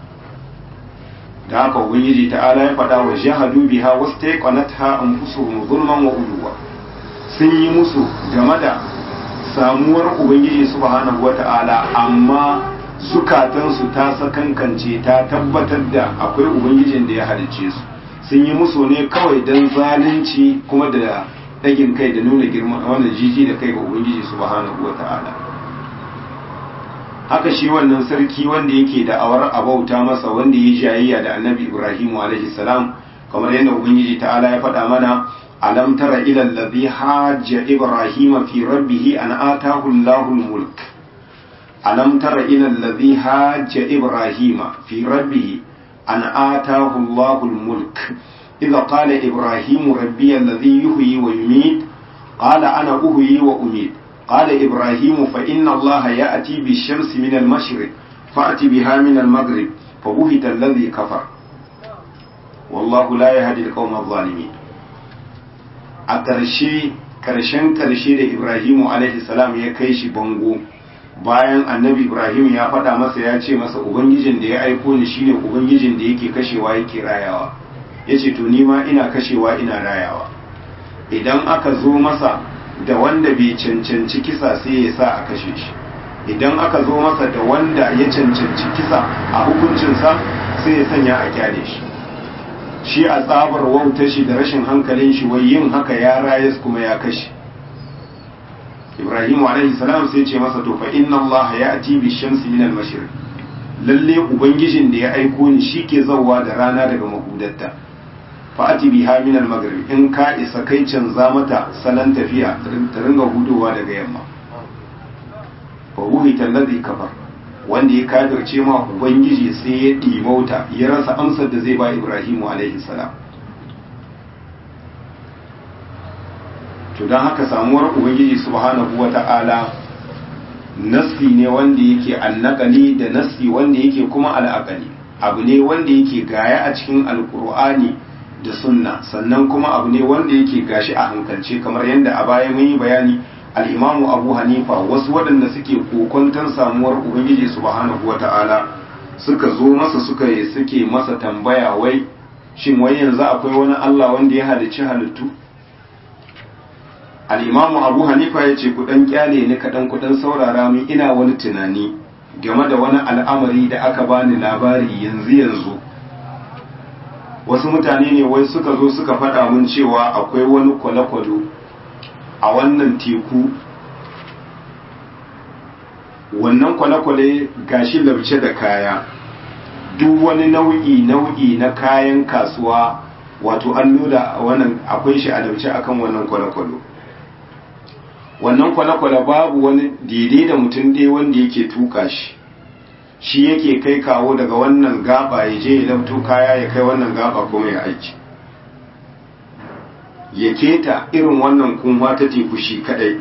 da haka ubangiji ta'ala ya faɗa wa jahadu biha wastaqanatha anfusuhum zulman wa uluwa sun yi musu game da samuwar ubangiji subhanahu wata'ala amma zukatansu ta sakankance ta tabbatar da akwai ubangijin da ya halicce su sun yi musu ne kawai don zalunci kuma da ɗagin kai da nuna girma wannan jiji da kai ga ubangiji subhanahu wata'ala haka shi wannan sarki wanda yake da awar abauta masa wanda ya jayayya da annabi ibrahimu alaihi salam kamar yadda ubangiji ta'ala ya faɗa mana alam tara ila allazi hajja ibrahima fi rabbih an atahu allahu almulk alam tara ila allazi hajja ibrahima fi rabbih an atahu allahu almulk idha qala ibrahimu rabbi allazi yuhyi wa yumiit qala ana uhyi wa umiit قال إبراهيم فإن الله يأتي بالشمس من المشرق فأتي بها من المغرب فبهت الذي كفر والله لا يهدي القوم الظالمين a ƙarshe ƙarshen ƙarshe da Ibrahimu alaihi salam ya kai shi bango bayan annabi Ibrahim ya faɗa masa ya ce masa ubangijin da ya aiko ni shine ubangijin da yake kashewa yake rayawa ya ce to ni ma ina kashewa ina rayawa idan aka zo masa da wanda bai cancanci kisa sai ya sa a kashe shi idan aka zo masa da wanda ya cancanci kisa a hukuncinsa sai ya sanya a kyale shi shi a tsabar wauta shi da rashin hankalin shi wai yin haka ya rayas kuma ya kashe ibrahim alaihi salam sai ce masa to fa inna allah ya ati bi shamsi min al mashriq lalle ubangijin da ya aiko ni shi ke zawwa da rana daga mahudatta fa'ati biha min al-maghrib in ka isa kai canza mata salon tafiya ta ringa hudowa daga yamma fa wuhita alladhi kafar wanda ya kafirce ma ubangiji sai ya dimauta ya rasa amsar da zai ba Ibrahimu alaihi salam to dan haka samuwar ubangiji subhanahu wata'ala nasfi ne wanda yake annaqali da nasfi wanda yake kuma al'aqali abu ne wanda yake gaya a cikin alqur'ani da sunna sannan kuma abu ne wanda yake gashi a hankalce kamar yadda a baya mun yi bayani al'imamu abu hanifa wasu waɗanda suke kokonton samuwar ubangiji subhanahu wata'ala suka zo masa suka yi suke masa tambaya wai shin wai yanzu akwai wani allah wanda ya halicci halittu al'imamu abu hanifa ya ce kudan kyale ni kaɗan kudan saurara min ina wani tunani game da wani al'amari da aka bani labari yanzu yanzu wasu mutane ne wai suka zo suka faɗa mun cewa akwai wani kwale-kwale a wannan teku wannan kwale-kwale gashi labce da kaya duk wani nau'i nau'i na kayan kasuwa wato an nuna wannan akwai shi a labce akan wannan kwale-kwale wannan kwale-kwale babu wani daidai da mutum ɗaya wanda yake tuka shi shi yake kai kawo daga wannan gaba ya je ya labto kaya ya kai wannan gaba kuma ya aiki ya keta irin wannan kunwa ta teku shi kadai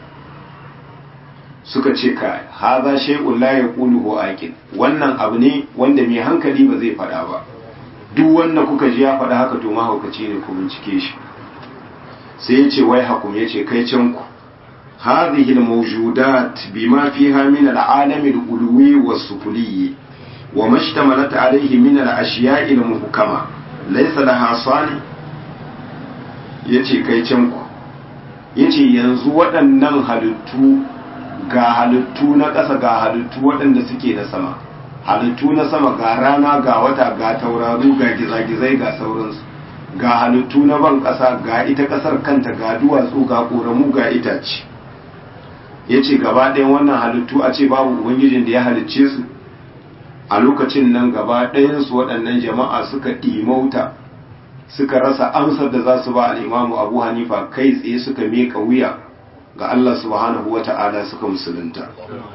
suka ce ka haza shay'un la yaquluhu aqil wannan abu ne wanda mai hankali ba zai faɗa ba duk wanda kuka ji ya faɗa haka to mahaukaci ne ku bincike shi sai ya ce wai hakum ya ce kai can ku هذه الموجودات بما فيها من العالم العلوي والسفلي وما اشتملت عليه من الأشياء المحكمة ليس لها صانع yace kai can ku yace yanzu waɗannan halittu ga halittu na ƙasa ga halittu waɗanda suke na sama halittu na sama ga rana ga wata ga tauraru ga gizagizai ga sauransu ga halittu na ban ƙasa ga ita ƙasar kanta ga duwatsu ga ƙoramu ga itace ya ce gaba ɗayan wannan halittu a ce babu ubangijin da ya halicce su a lokacin nan gaba ɗayansu waɗannan jama'a suka ɗimauta suka rasa amsar da za su ba al'imamu abu hanifa kai tsaye suka meka wuya ga Allah subhanahu wa ta'ala suka musulunta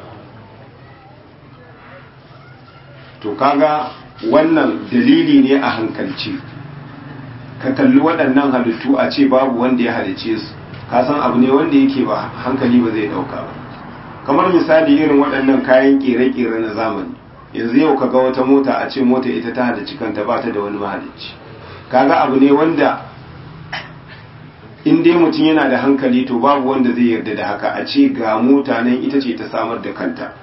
to kaga wannan dalili ne a hankalci ka kalli waɗannan halittu a ce babu wanda ya halicce su ka san abu ne wanda yake ba hankali ba zai dauka ba kamar misali irin waɗannan kayan kere-kere na zamani yanzu yau kaga wata mota a ce mota ita ta halicci kanta ba ta da wani mahalicci kaga abu ne wanda in dai mutum yana da hankali to babu wanda zai yarda da haka a ce ga mota nan ita ce ta samar da kanta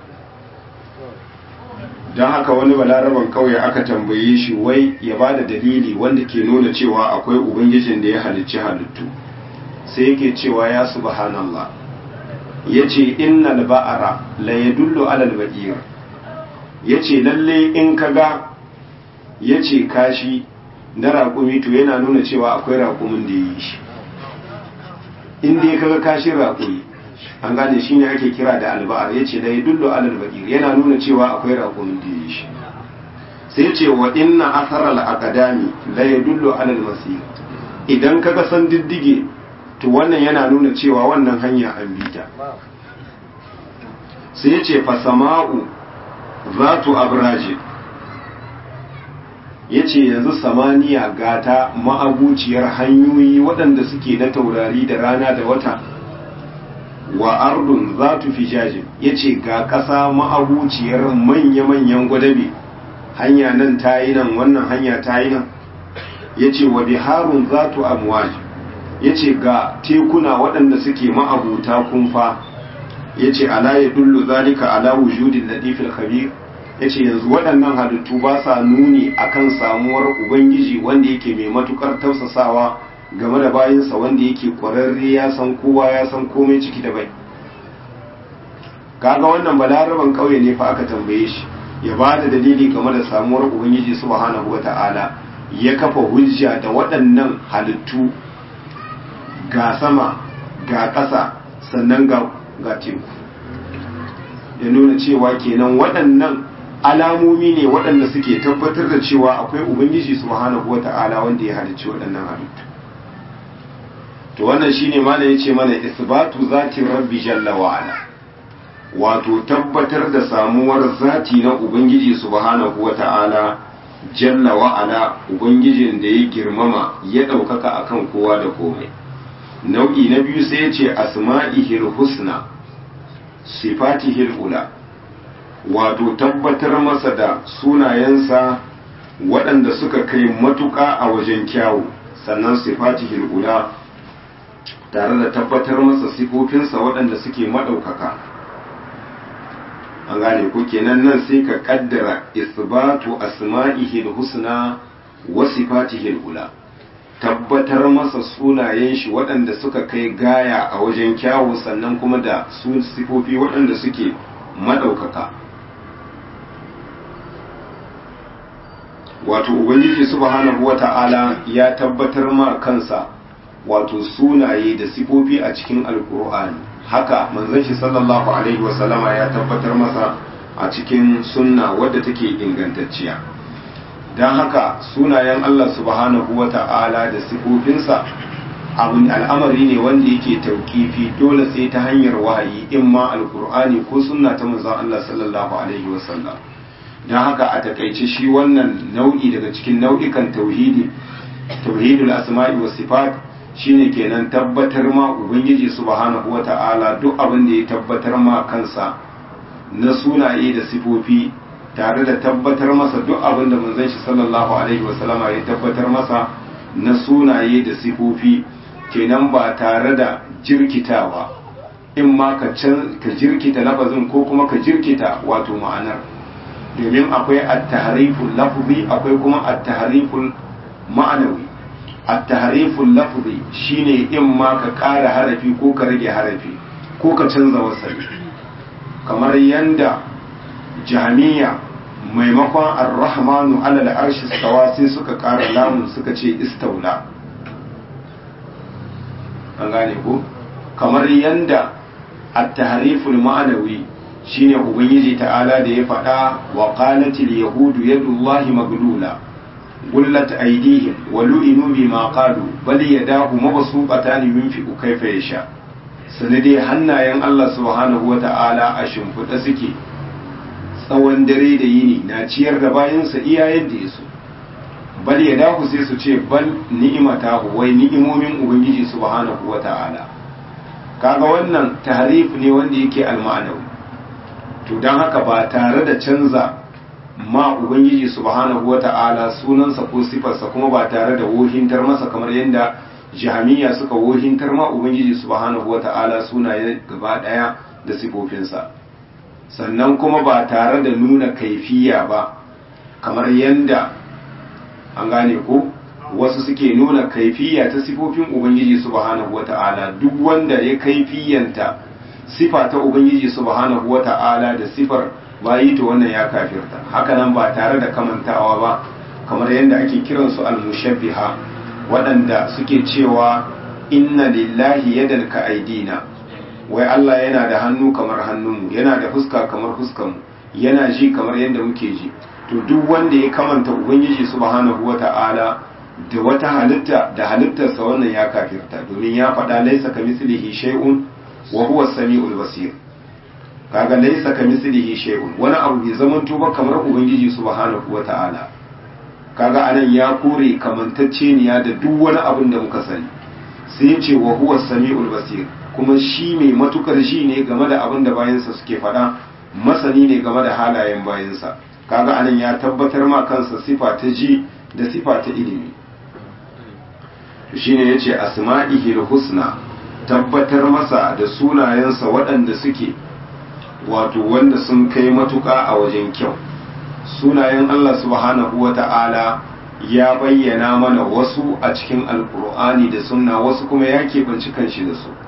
don haka wani balaraban kauye aka tambaye shi wai ya ba da dalili wanda ke nuna cewa akwai ubangijin da ya halicci halittu sai yake cewa ya subhanallah ya ce innal ba'ara la yadullu alal ba'ir ya ce lalle in kaga ya ce kashi na raƙumi to yana nuna cewa akwai raƙumin da ya yi shi in dai kaga kashin raƙumi an gane shi ne ake kira da alba'ar ya ce la yadullu alal ba'ir yana nuna cewa akwai raƙumin da ya yi shi sai ce wa inna asaral aqdami la yadullu alal masir idan kaga san diddige to wannan yana nuna cewa wannan hanya an bi ta sai ya ce fasama'u zatu abraji ya ce yanzu samaniya gata ma'abuciyar hanyoyi waɗanda suke na taurari da rana da wata wa ardun zatu fijajin ya ce ga ƙasa ma'abuciyar manya-manyan gwadabe hanya nan ta yi nan wannan hanya ta yi nan ya ce wa biharun zatu amwaji ya ce ga tekuna waɗanda suke ma'abuta kumfa ya ce ala ya dullu zalika ala wujudin latifil khabir ya ce yanzu waɗannan halittu ba sa nuni akan samuwar ubangiji wanda yake mai matukar tausasawa game da bayinsa wanda yake ƙwararre ya san kowa ya san komai ciki da bai kaga wannan balaraban ƙauye ne fa aka tambaye shi ya ba da dalili game da samuwar ubangiji subhanahu wata'ala ya kafa hujja da waɗannan halittu ga sama ga ƙasa sannan ga ga teku ya nuna cewa kenan waɗannan alamomi ne waɗanda suke tabbatar da cewa akwai ubangiji subhanahu wata'ala wanda ya halicci waɗannan halittu to wannan shine mana yace mana isbatu zati rabbi jalla wa ala wato tabbatar da samuwar zati na ubangiji subhanahu wata'ala jalla wa ala ubangijin da ya girmama ya ɗaukaka akan kowa da komai nau'i na biyu sai ya ce asma'ihil husna sifatihil ula wato tabbatar masa da sunayensa waɗanda suka kai matuƙa a wajen kyawu sannan sifatihil ula tare da tabbatar masa sifofinsa waɗanda suke maɗaukaka an gane ko kenan nan sai ka kaddara isbatu asma'ihil husna wa sifatihil ula tabbatar masa sunayen shi waɗanda suka kai gaya a wajen kyawu sannan kuma da su sifofi waɗanda suke maɗaukaka wato ubangiji subhanahu wata'ala ya tabbatar ma kansa wato sunaye da sifofi a cikin alkur'ani haka manzon shi sallallahu alaihi wasallama ya tabbatar masa a cikin sunna wadda take ingantacciya don haka sunayen Allah subhanahu wata'ala da sifofinsa abin al'amari ne wanda yake tauƙifi dole sai ta hanyar wahayi in ma alkur'ani ko sunna ta manzon Allah sallallahu alaihi wasallam don haka a takaice shi wannan nau'i daga cikin nau'ikan tauhidi tauhidul asma'i was sifat shine kenan tabbatar ma ubangiji subhanahu wata'ala duk abin da ya tabbatar ma kansa na sunaye da sifofi tare da tabbatar masa duk abin da manzon shi sallallahu alaihi wasallama ya tabbatar masa na sunaye da sifofi kenan ba tare da jirkitawa in ma ka jirkita lafazin ko kuma ka jirkita wato ma'anar domin akwai at-tahriful lafzi akwai kuma at-tahriful ma'anawi at-tahriful lafzi shine in ma ka ƙara harafi ko ka rage harafi ko ka canza wasali kamar yanda jahmiya maimakon ar-rahmanu ala al-arshi stawa sai suka ƙara lamun suka ce istaula an gane ko kamar yanda at-tahriful ma'anawi shine ubangiji ta'ala da ya faɗa wa qalatil yahudu yadullahi maglula gullat aydihim wa lu'inu bima qalu bal yadahu mabsuqatan yunfiqu kayfa yasha sanade hannayen Allah subhanahu wata'ala a shimfiɗa suke tsawon dare da yini na ciyar da bayansa iya yadda ya so bal yadahu sai su ce bal ni'imatahu wai ni'imomin ubangiji subhanahu wata'ala kaga wannan tahrif ne wanda yake alma'anawi to don haka ba tare da canza ma ubangiji subhanahu wata'ala sunansa ko sifarsa kuma ba tare da wohintar masa kamar yadda jahamiya suka wohintar ma ubangiji subhanahu wata'ala sunaye gaba daya da sifofinsa sannan kuma ba tare da nuna kaifiya ba kamar yadda an gane ko wasu suke nuna kaifiya ta sifofin ubangiji subhanahu wata'ala duk wanda ya kaifiyanta sifa ta ubangiji subhanahu wata'ala da sifar bayi to wannan ya kafirta hakanan ba tare da kamantawa ba kamar yadda ake kiransu al-mushabbiha waɗanda suke cewa inna lillahi yadan ka aidina wai Allah yana da hannu kamar hannunmu yana da fuska kamar fuskanmu yana ji kamar yadda muke ji to duk wanda ya kamanta ubangiji subhanahu wata'ala da wata halitta da halittarsa wannan ya kafirta domin ya faɗa laisa ka mislihi shay'un wa huwa samiul basir kaga laysa kamithlihi shay'un wani abu bai zaman ba kamar ubangiji subhanahu wata'ala kaga anan ya kore kamantacceniya da duk wani abin da muka sani sai ya ce wa huwa samiul basir kuma shi mai matukar shi ne game da abin da bayansa suke faɗa masani ne game da halayen bayansa kaga anan ya tabbatar ma kansa sifa ta ji da sifa ta ilimi shine yace asma'ihil husna tabbatar masa da sunayensa waɗanda suke wato wanda sun kai matuƙa a wajen kyau sunayen Allah subhanahu wa ta'ala ya bayyana mana wasu a cikin alkur'ani da sunna wasu kuma ya keɓanci kanshi da su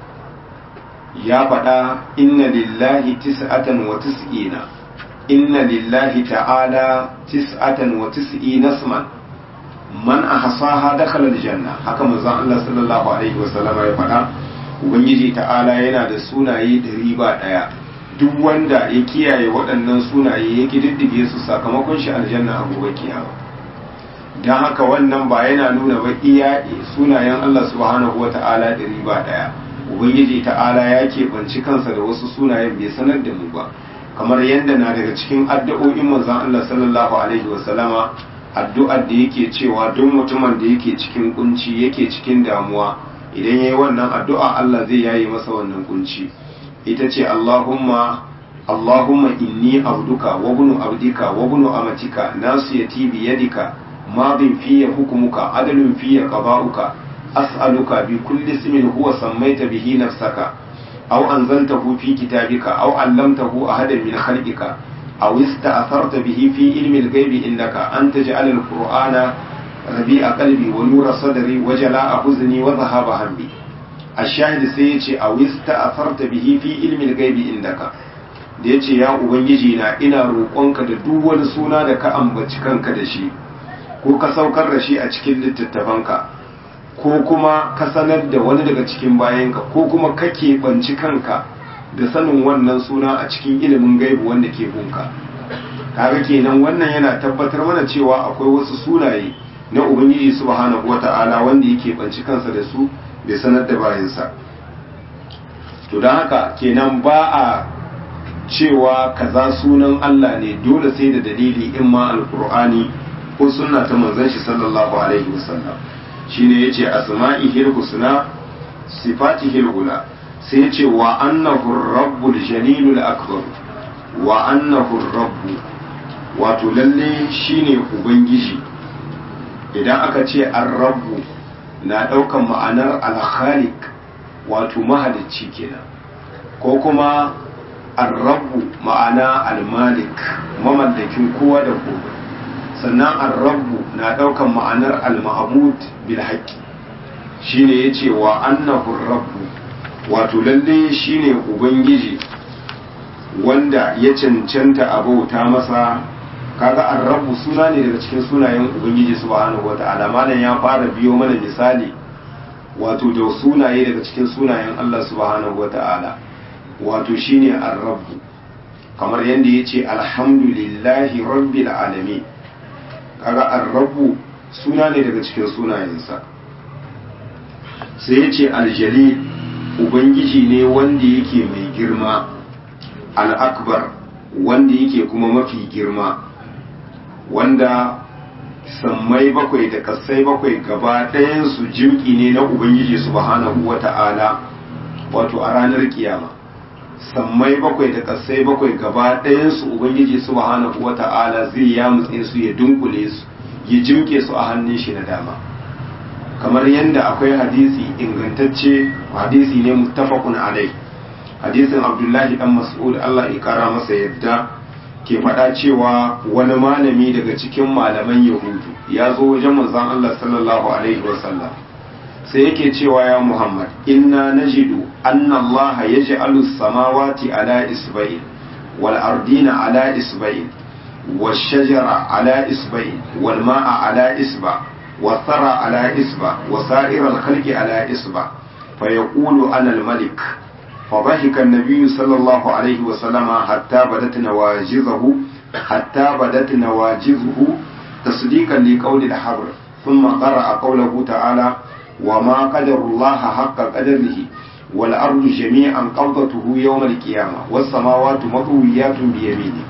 ya faɗa inna lillahi tis'atan wa tis'ina inna lillahi ta'ala tis'atan wa tis'ina isman man ahsaha dakhala aljanna haka manzon Allah sallallahu alaihi wasallam ya faɗa ubangiji ta'ala yana da sunaye ɗari ba ɗaya duk wanda ya kiyaye waɗannan sunaye ya ƙididdige su sakamakon shi aljanna a gobe kiyama don haka wannan ba yana nuna ba iya sunayen Allah subhanahu wa ta'ala ɗari ba ɗaya ubangiji ta'ala ya keɓanci kansa da wasu sunayen bai sanar da mu ba kamar yadda na daga cikin addu'o'in manzon Allah sallallahu alaihi wa sallama addu'ar da yake cewa duk mutumin da yake cikin kunci yake cikin damuwa idan yayi wannan addu'a Allah zai yaye masa wannan kunci ita ce Allahumma Allahumma inni abduka wa bunu abdika wa bunu amatika nasiyati bi yadika madin fiye hukumuka adalun fiye qada'uka as'aluka bi kulli ismin huwa sammaita bihi nafsaka aw anzaltahu fi kitabika aw 'allamtahu ahadan min khalqika aw ista'tharta bihi fi ilmi al-ghaibi innaka an taj'al al-qur'ana rabi'a qalbi wa nura sadri wa jala'a huzni wa dhahaba hammi ash-shahid sai yace aw ista'tharta bihi fi ilmi al-ghaibi indaka da yace ya ubangiji na ina roƙonka da duk wani suna da ka ambaci kanka da shi ko ka saukar da shi a cikin littattafanka ko kuma ka sanar da wani daga cikin bayanka ko kuma ka keɓanci kanka da sanin wannan suna a cikin ilimin gaibu wanda ke bunka kaga kenan wannan yana tabbatar mana cewa akwai wasu sunaye na ubangiji subhanahu wata'ala wanda yake banci kansa da su bai sanar da bayansa to don haka kenan ba a cewa kaza sunan Allah ne dole sai da dalili in ma alkur'ani ko sunna ta manzon shi sallallahu alaihi wasallam shine yace asma'ihil husna sifatihil ula sai yace wa annahu rabbul jalilul akbar wa annahu rabbu wato lalle shine ubangiji idan aka ce ar-rabbu na daukan ma'anar al-khaliq wato mahalicci kenan ko kuma ar-rabbu ma'ana al-malik mamallakin kowa da kowa sannan ar-rabbu na daukan ma'anar al-ma'bud bil haqqi shine yace wa annahu rabbu wato lalle shine ubangiji wanda ya cancanta a bauta masa kaga ar-rabbu suna ne daga cikin sunayen ubangiji subhanahu wata'ala malam ya fara biyo mana misali wato da sunaye daga cikin sunayen Allah subhanahu wata'ala wato shine ar-rabbu kamar yadda yace alhamdulillahi rabbil alamin kaga ar-rabbu suna ne daga cikin sunayensa sai yace al-jalil ubangiji ne wanda yake mai girma al-akbar wanda yake kuma mafi girma wanda sammai bakwai da kasai bakwai gaba ɗayansu jimki ne na ubangiji subhanahu wata'ala wato a ranar kiyama sammai bakwai da kasai bakwai gaba ɗayansu ubangiji subhanahu wata'ala zai ya mutse su ya dunkule su ya jimke su a hannun shi na dama kamar yadda akwai hadisi ingantacce hadisi ne muttafaqun alai hadisin abdullahi dan mas'ud Allah ya kara masa yadda ke faɗa cewa wani malami daga cikin malaman yahudu ya zo wajen manzon Allah sallallahu alaihi wasallam sai yake cewa ya muhammad inna najidu anna Allah yaj'alu samawati ala isba'in wal ardina ala isba'in wash shajara ala isba'in wal ma'a ala isba' والثرى على إصبع وسائر الخلق على إصبع فيقول أنا الملك فضحك النبي صلى الله عليه وسلم حتى بدت نواجذه حتى بدت نواجذه تصديقا لقول الحبر ثم قرأ قوله تعالى وما قدر الله حق قدره والأرض جميعا قبضته يوم القيامة والسماوات مطويات بيمينه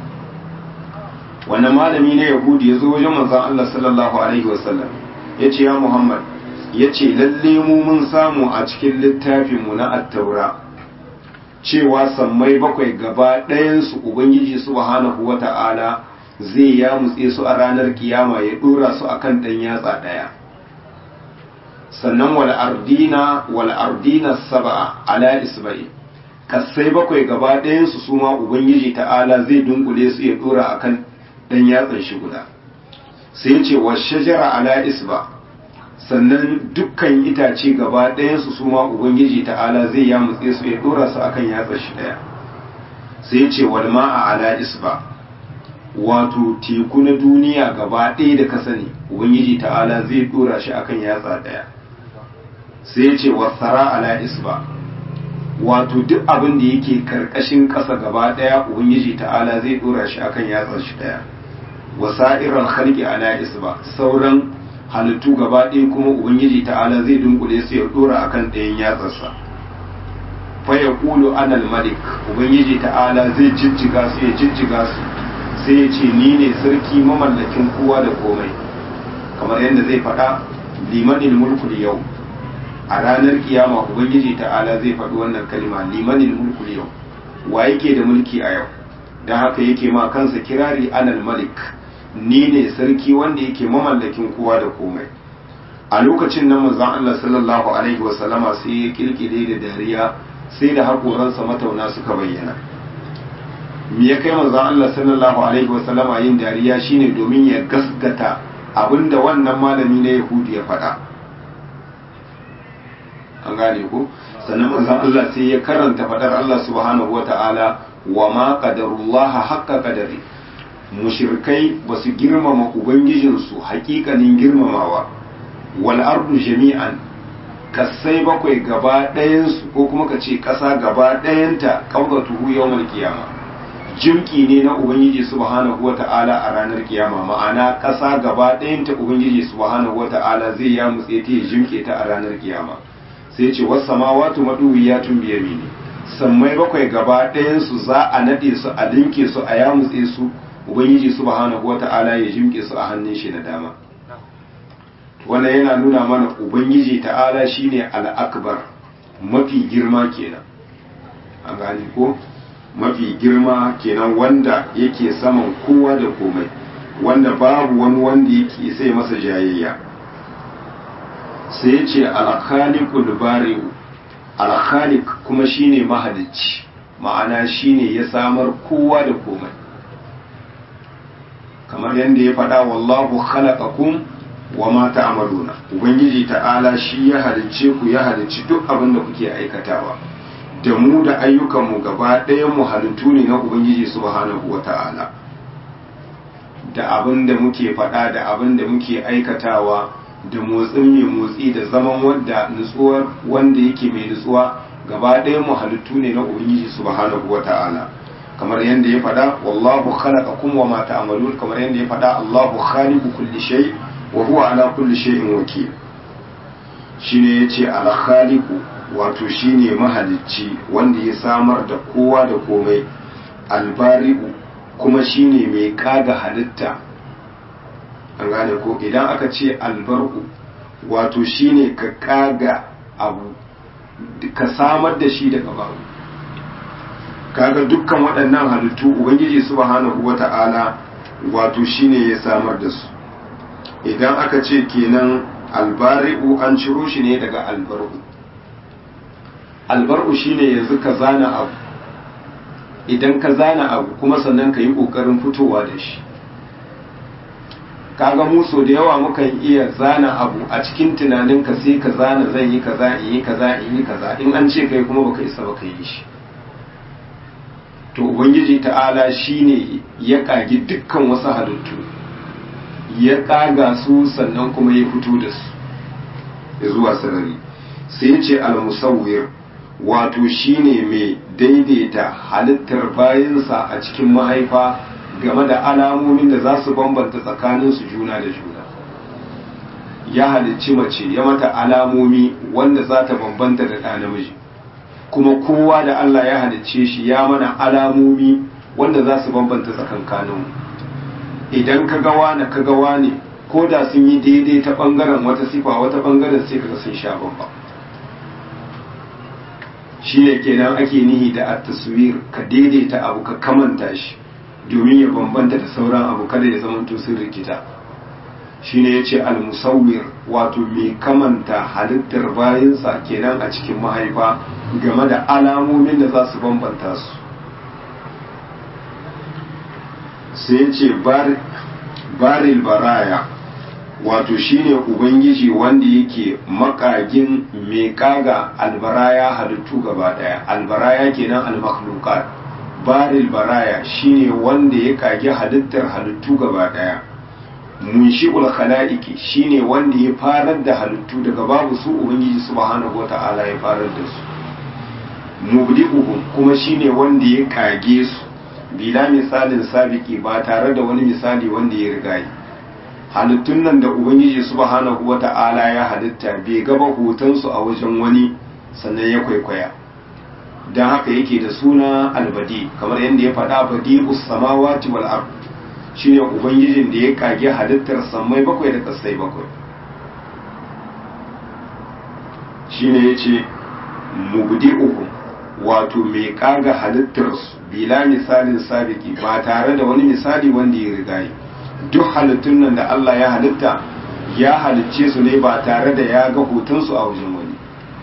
wannan malami na yahudi ya zo wajen manzon Allah sallallahu alaihi wasallam ya ce ya Muhammad ya ce lalle mu mun samu a cikin littafinmu na attaura cewa sammai bakwai gaba ɗayansu ubangiji subhanahu wa ta'ala zai ya mutse su a ranar kiyama ya ɗora su a kan ɗan yatsa ɗaya sannan wal ardina wal ardina saba'a ala isba'i kasai bakwai gaba ɗayansu su ma ubangiji ta'ala zai dunkule su ya ɗora a kan ɗan yatsan shi guda sai ce wa shajara ala isba' sannan dukkan itace gaba ɗayansu su ma ubangiji ta'ala zai ya mutse su ya dora su akan yatsar shi ɗaya sai ce wal ma'a ala isba wato teku na duniya gaba ɗaya da ka sani ubangiji ta'ala zai dora shi akan yatsa ɗaya sai ce wasara ala isba wato duk abin da yake karkashin ƙasa gaba ɗaya ubangiji ta'ala zai dora shi akan yatsar shi ɗaya wasa'irar khalqi ala isba sauran halittu gaba ɗaya kuma ubangiji ta'ala zai dunkule su ya dora akan ɗayan yatsarsa fa ya kulu anal malik ubangiji ta'ala zai jijjiga su ya jijjiga su sai ya ce ni ne sarki mamallakin kowa da komai kamar yadda zai faɗa limanin mulku yau a ranar kiyama ubangiji ta'ala zai faɗi wannan kalma limanin mulku yau wa yake da mulki a yau don haka yake ma kansa kirari anal malik ni ne sarki wanda yake mamallakin kowa da komai a lokacin nan manzon Allah sallallahu alaihi wasallama sai ya kirkire da dariya sai da haƙoransa matauna suka bayyana me ya kai manzon Allah sallallahu alaihi wasallama yin dariya shine domin ya gasgata abinda wannan malami na Yahudi ya faɗa an gane ko sannan manzon Allah sai ya karanta faɗar Allah subhanahu wata'ala wa ma qadarullaha haqqa qadari mushrikai basu girmama ubangijinsu haƙiƙanin girmamawa wal ardu jami'an kasai bakwai gaba ɗayansu ko kuma ka ce ƙasa gaba ɗayanta ƙaugatuhu yawmal kiyama jimki ne na ubangiji subhanahu wata'ala a ranar kiyama ma'ana ƙasa gaba ɗayanta ubangiji subhanahu wata'ala zai ya mutse ta ya jimke ta a ranar kiyama sai ce wasu samawatu maduwiyatun biyamini sammai bakwai gaba ɗayansu za a naɗe su a linke su a ya mutse su ubangiji subhanahu wata'ala ya jimke su a hannun shi na dama wannan yana nuna mana ubangiji ta'ala shine al'akbar mafi girma kenan an gane ko mafi girma kenan wanda yake saman kowa da komai wanda babu wani wanda yake sai masa jayayya sai ce alkhaliqul bari'u alkhaliq kuma shine mahalicci ma'ana shine ya samar kowa da komai kamar yadda ya faɗa wallahu khalaqakum wa ma ta'maluna ubangiji ta'ala shi ya halicce ku ya halicci duk abin da kuke aikatawa da mu da ayyukan mu gaba ɗayan mu halittu ne na ubangiji subhanahu wa ta'ala da abin da muke faɗa da abin da muke aikatawa da motsin mai motsi da zaman wanda nutsuwar wanda yake mai nutsuwa gaba ɗayan mu halittu ne na ubangiji subhanahu wa ta'ala kamar yadda ya faɗa wallahu khalaqakum wa ma ta'malun kamar yadda ya faɗa Allahu khaliqu kulli shay' wa huwa ala kulli shay'in wakil shine yace al khaliqu wato shine mahalicci wanda ya samar da kowa da komai al bari'u kuma shine mai kaga halitta an gane ko idan aka ce al bar'u wato shine ka kaga abu ka samar da shi daga babu kaga dukkan waɗannan halittu ubangiji subhanahu wata'ala wato shine ya samar da su idan aka ce kenan albari'u an ciro shi ne daga albar'u albar'u shine yanzu ka zana abu idan ka zana abu kuma sannan ka yi ƙoƙarin fitowa da shi kaga muso da yawa mukan iya zana abu a cikin tunaninka sai ka zana zan yi kaza in yi kaza in yi kaza in an ce kai kuma baka isa baka yi shi to ubangiji ta'ala shine ya kagi dukkan wasu halittu ya kaga su sannan kuma ya fito da su ya zuwa sarari sai ya ce al-musawwir wato shine mai daidaita halittar bayansa a cikin mahaifa game da alamomin da za su bambanta tsakaninsu juna da juna ya halicci mace ya mata alamomi wanda za ta bambanta da ɗa namiji kuma kowa da Allah ya halicce shi ya mana alamomi wanda za su bambanta tsakankaninmu idan ka gawa na ka gawa ne ko da sun yi daidai ta ɓangaren wata sifa wata ɓangaren sai kaga sun sha bamba shi ne kenan ake nihi da at-taswir ka daidaita abu ka kamanta shi domin ya bambanta da sauran abu kada ya zama sun rikita shine yace al-musawwir wato mai kamanta halittar bayansa kenan a cikin mahaifa game da alamomin da za su bambanta su sai yace baril baraya wato shine ubangiji wanda yake makagin mai kaga albaraya halittu gaba daya albaraya kenan al-makhluqat baril baraya shine wanda ya kage halittar halittu gaba daya munshi'ul khalaiqi shine wanda ya farar da halittu daga babu su ubangiji subhanahu wata'ala ya farar da su mubdi'uhum kuma shine wanda ya kage su bila misalin sabiki ba tare da wani misali wanda ya riga yi halittun nan da ubangiji subhanahu wata'ala ya halitta bai gaba hotonsu a wajen wani sannan ya kwaikwaya don haka yake da suna albadi kamar yadda ya faɗa badi samawati wal ard shine ubangijin da ya kage halittar sammai bakwai da kasai bakwai shine yace mubdi'uhum wato mai kaga halittar su bila misalin sabiki ba tare da wani misali wanda ya riga yi duk halittun nan da Allah ya halitta ya halicce su ne ba tare da ya ga hotonsu a wajen wani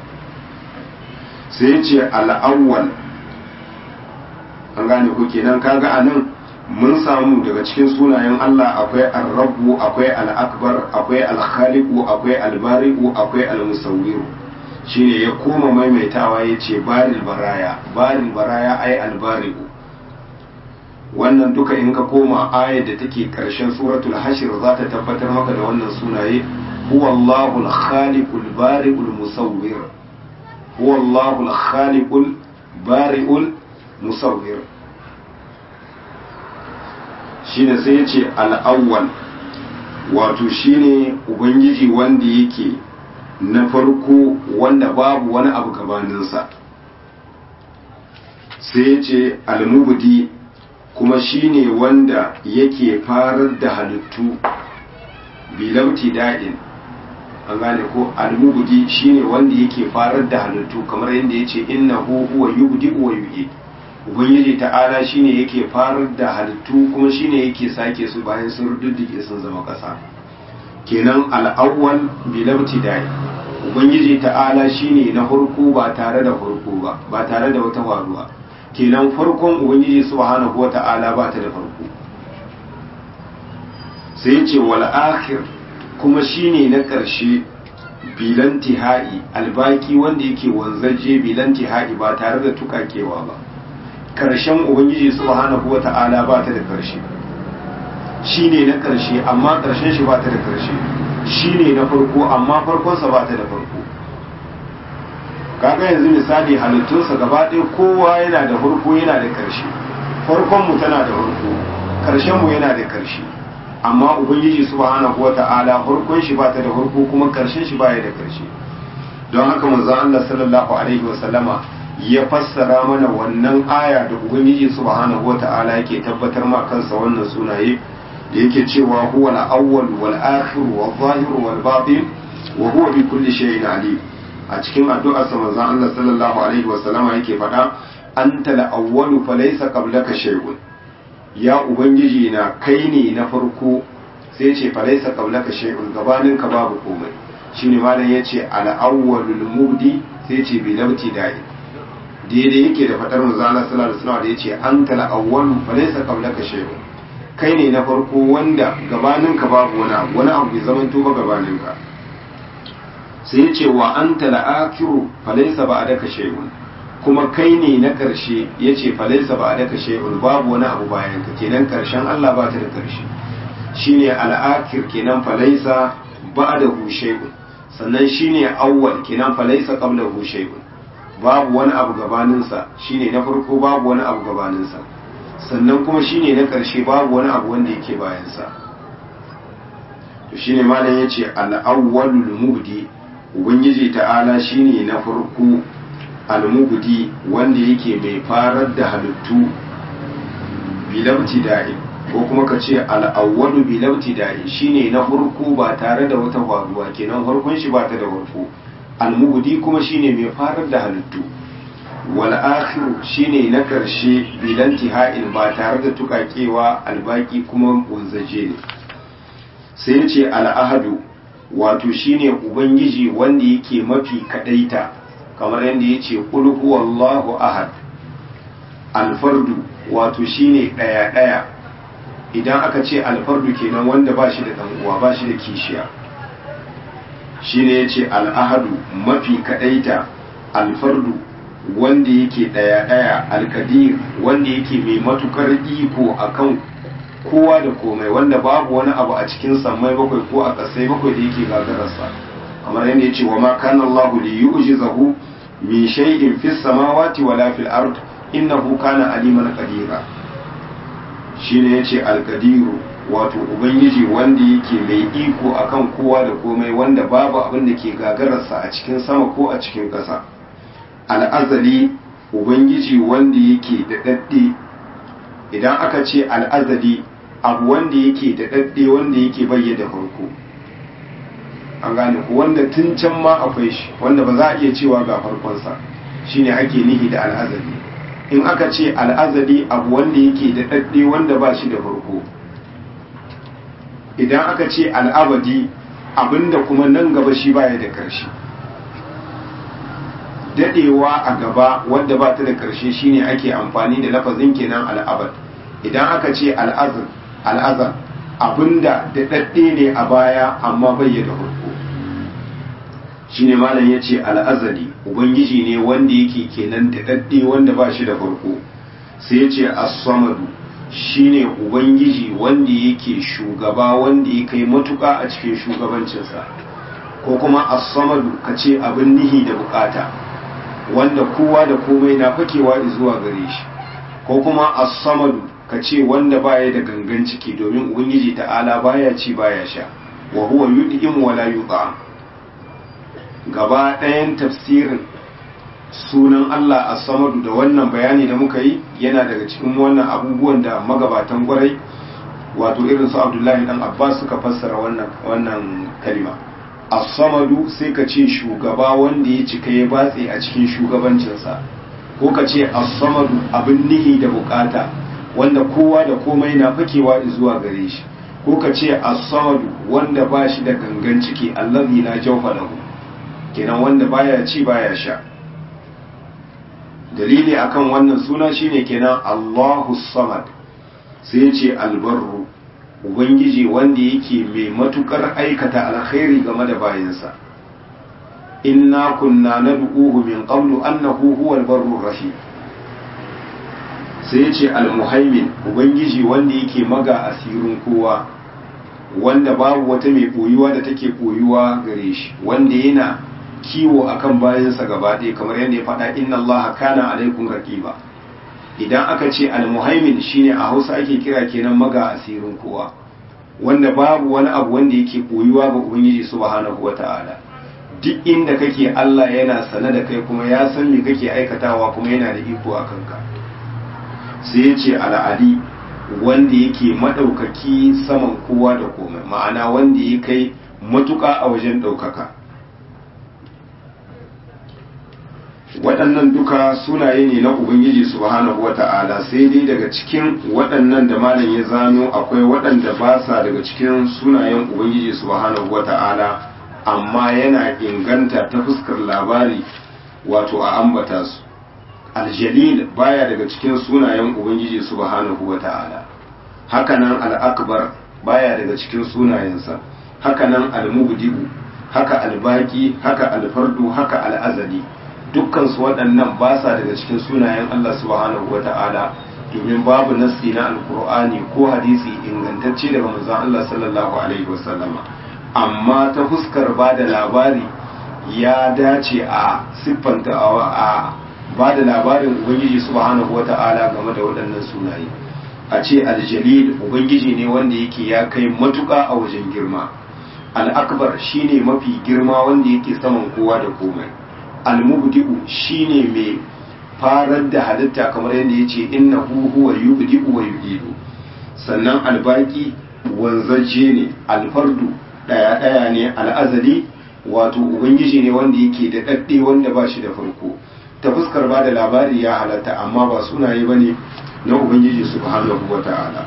sai ce al'awwal an gane ku kenan kaga anan mun samu daga cikin sunayen Allah akwai ar-rabbu akwai al-akbar akwai al-khaliqu akwai al-bari'u akwai al-musawwiru shine ya koma maimaitawa yace baril baraya baril baraya ai al-bari'u wannan duka in ka koma ayar da take karshen suratul hashir za ta tabbatar maka da wannan sunaye huwallahu al-khaliqul bari'ul musawwir huwallahu al-khaliqul bari'ul musawwir shine sai ya ce al'awwal wato shine ubangiji wanda yake na farko wanda babu wani abu gabaninsa sai ya ce almubudi kuma shine wanda yake farar da halittu bilauti da'in an gane ko almubudi shine wanda yake farar da halittu kamar yadda ya ce innahu huwa yubdi wa yu'id ubangiji ta'ala shine yake farar da halittu kuma shine yake sake su bayan sun rududdige sun zama ƙasa kenan al'awwal bilabti dai ubangiji ta'ala shine na farko ba tare da farko ba ba tare da wata faruwa kenan farkon ubangiji subhanahu wata'ala ba ta da farko sai ya ce wal akhir kuma shine na ƙarshe bilan tihai albaki wanda yake wanzaje bilan tihai ba tare da tukakewa ba karshen ubangiji subhanahu wata'ala ba ta da karshe shine na karshe amma karshen shi ba ta da karshe shine na farko amma farkonsa ba ta da farko kaga yanzu misali halittunsa gaba ɗaya kowa yana da farko yana da karshe farkon mu tana da farko karshen mu yana da karshe amma ubangiji subhanahu wata'ala farkon shi ba ta da farko kuma karshen shi baya da karshe don haka manzo Allah sallallahu alaihi wasallama ya fassara mana wannan aya da ubangiji subhanahu wata'ala yake tabbatar ma kansa wannan sunaye da yake cewa huwa al-awwal wal akhir wal zahir wal batin wa huwa bi kulli shay'in alim a cikin addu'ar sa manzon Allah sallallahu alaihi wa sallama yake faɗa anta al-awwal fa laysa qablaka shay'un ya ubangiji na kai ne na farko sai ce fa laysa qablaka shay'un gabanin ka babu komai shine malam yace al-awwalul mubdi sai ce bi labti da'i daidai yake da fadar manzo Allah sallallahu alaihi wasallam da yace anta al-awwal fa laysa qablaka shay'un kai ne na farko wanda gabanin ka babu wani abu wani abu bai zaman to ba gabanin ka sai yace wa anta al-akhiru fa laysa ba'daka shay'un kuma kai ne na karshe yace fa laysa ba'daka shay'un babu wani abu bayan ka kenan karshen Allah ba ta da karshe shine al-akhir kenan fa laysa ba'dahu shay'un sannan shine awwal kenan fa laysa qablahu shay'un babu wani abu gabaninsa shine na farko babu wani abu gabaninsa sannan kuma shine na ƙarshe babu wani abu wanda yake bayansa to shine malam yace al-awwalul mubdi ubangiji ta'ala shine na farko al-mubdi wanda yake mai farar da halittu bilabti da'i ko kuma ka ce al-awwalu bilabti da'i shine na farko ba tare da wata faruwa kenan farkon shi ba ta da farko almubudi kuma shine mai farar da halittu wal akhiru shine na karshe bilanti ha'il ba tare da tukakewa albaki kuma wanzaje ne sai ya ce al'ahadu wato shine ubangiji wanda yake mafi kadaita kamar yadda ya ce qul huwallahu ahad alfardu wato shine daya daya idan aka ce alfardu kenan wanda ba shi da dan uwa ba shi da kishiya shine yace al'ahadu mafi kadaita alfardu wanda yake daya daya alkadir wanda yake mai matukar iko akan kowa da komai wanda babu wani abu a cikin sammai bakwai ko a kasai bakwai da yake gagararsa kamar yadda yace wa ma kana Allahu li yu'jizahu min shay'in fis samawati wala fil ard innahu kana aliman qadira shine yace alkadiru wato ubangiji wanda yake mai iko akan kowa da komai wanda babu abin da ke gagararsa a cikin sama ko a cikin ƙasa al'azali ubangiji wanda yake da dadde idan aka ce al'azali abu wanda yake da dadde wanda yake bayyana farko an gane ku wanda tun can ma akwai shi wanda ba za a iya cewa ga farkonsa shine ake nihi da al'azali in aka ce al'azali abu wanda yake da dadde wanda ba shi da farko idan aka ce al'abadi abinda kuma nan gaba shi baya da ƙarshe dadewa a gaba wadda ba ta da ƙarshe shine ake amfani da lafazin kenan al'abad idan aka ce al'azar al'azar abinda da dadde ne a baya amma bai da farko shine malam yace al'azali ubangiji ne wanda yake kenan da dadde wanda ba shi da farko sai yace as-samadu shine ubangiji wanda yake shugaba wanda ya kai matuka a cikin shugabancinsa ko kuma as-samadu kace abin nihi da bukata wanda kowa da komai na fakewa zuwa gare shi ko kuma as-samadu kace wanda baya da gangan ciki domin ubangiji ta'ala baya ci baya sha wa huwa yud'im wa la yut'am gaba ɗayan tafsirin sunan Allah as-samadu da wannan bayani da muka yi yana daga cikin wannan abubuwan da magabatan gwarai wato irin su Abdullahi dan Abbas suka fassara wannan wannan kalima as-samadu sai ka ce shugaba wanda ya cika ya batse a cikin shugabancinsa ko ka ce as-samadu abin nihi da bukata wanda kowa da komai na fakewa zuwa gare shi ko ka ce as-samadu wanda ba shi da gangan ciki allazi la jawfa lahu kenan wanda baya ci baya sha dalili akan wannan suna shine kenan Allahu Samad sai ce albarru ubangiji wanda yake mai matukar aikata alkhairi game da bayinsa inna kunna nad'uhu min qablu annahu huwal barrur rahim sai ce almuhaimin ubangiji wanda yake maga asirin kowa wanda babu wata mai koyuwa da take koyuwa gare shi wanda yana kiwo akan bayansa gaba ɗaya kamar yadda ya faɗa inna Allah kana alaikum raqiba idan aka ce almuhaimin shine a Hausa ake kira kenan maga asirin kowa wanda babu wani abu wanda yake koyuwa ga Ubangiji subhanahu wata'ala duk inda kake Allah yana sane da kai kuma ya san me kake aikatawa kuma yana da iko a kanka sai ya ce al'ali wanda yake madaukaki saman kowa da komai ma'ana wanda ya kai matuƙa a wajen ɗaukaka waɗannan duka sunaye ne na ubangiji subhanahu wata'ala sai dai daga cikin waɗannan da malam ya zano akwai waɗanda ba sa daga cikin sunayen ubangiji subhanahu wata'ala amma yana inganta ta fuskar labari wato a ambata su aljalil baya daga cikin sunayen ubangiji subhanahu wata'ala hakanan al'akbar baya daga cikin sunayensa hakanan al-mubdi'u haka al-baqi haka al-fardu haka al-azali dukkan su waɗannan ba sa daga cikin sunayen Allah subhanahu wata'ala domin babu nassi na alkur'ani ko hadisi ingantacce daga manzon Allah sallallahu alaihi wasallama amma ta fuskar ba da labari ya dace a siffanta a ba da labarin ubangiji subhanahu wata'ala game da waɗannan sunaye a ce aljalil ubangiji ne wanda yake ya kai matuƙa a wajen girma al'akbar shine mafi girma wanda yake saman kowa da komai almubdi'u shine mai farar da halitta kamar yadda ya ce inna huwa yubdi'u wa yu'idu sannan albaki wanzaje ne alfardu daya daya ne al'azali wato ubangiji ne wanda yake da dadde wanda ba shi da farko ta fuskar ba da labari ya halatta amma ba sunaye bane na ubangiji subhanahu wata'ala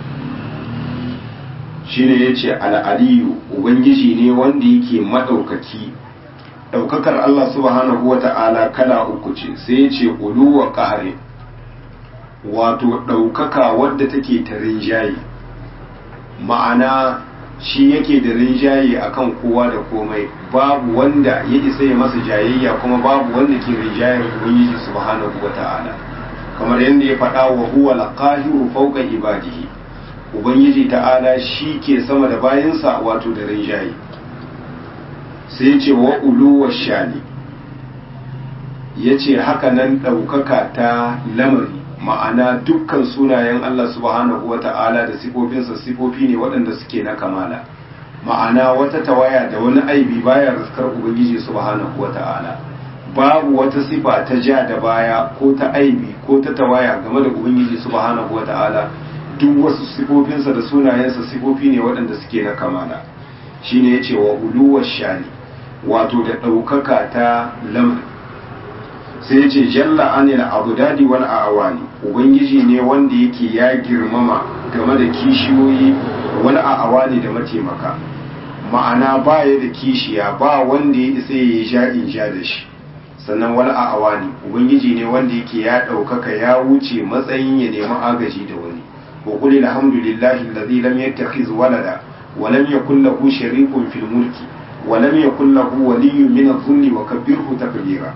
shine yace al'aliyu ubangiji ne wanda yake madaukaki ɗaukakar Allah subhanahu wa ta'ala kala uku ce sai ya ce uluwa ƙare wato ɗaukaka wadda take ta rinjaye ma'ana shi yake da rinjaye akan kowa da komai babu wanda ya isa ya masa jayayya kuma babu wanda ke rinjayar ubangiji subhanahu wa ta'ala kamar yadda ya faɗa wa huwa laqahiru fawqa ibadihi ubangiji ta'ala shi ke sama da bayansa wato da rinjaye sai ce wa uluwar shani ya ce hakanan ɗaukaka ta lamari ma'ana dukkan sunayen Allah subhanahu wa ta'ala da sifofinsa sifofi ne waɗanda suke na kamala ma'ana wata tawaya da wani aibi baya raskar ubangiji subhanahu wa ta'ala babu wata sifa ta ja da baya ko ta aibi ko ta tawaya game da ubangiji subhanahu wa ta'ala duk wasu sifofinsa da sunayensa sifofi ne waɗanda suke na kamala shine ya ce wa uluwar shani wato da ɗaukaka ta lamar sai ce jalla anil abudadi wal awani ubangiji ne wanda yake ya girmama game da kishiyoyi wal awani da mataimaka ma'ana ba ya da kishiya ba wanda ya isa ya sha in sha da shi sannan wal awani ubangiji ne wanda yake ya ɗaukaka ya wuce matsayin ya nemi agaji da wani wa qul alhamdulillahi alladhi lam yattakhiz walada wa lam yakul lahu sharikun fil mulki wa lam yakul lahu waliyyun min adh-dhulli wa kabbirhu takbira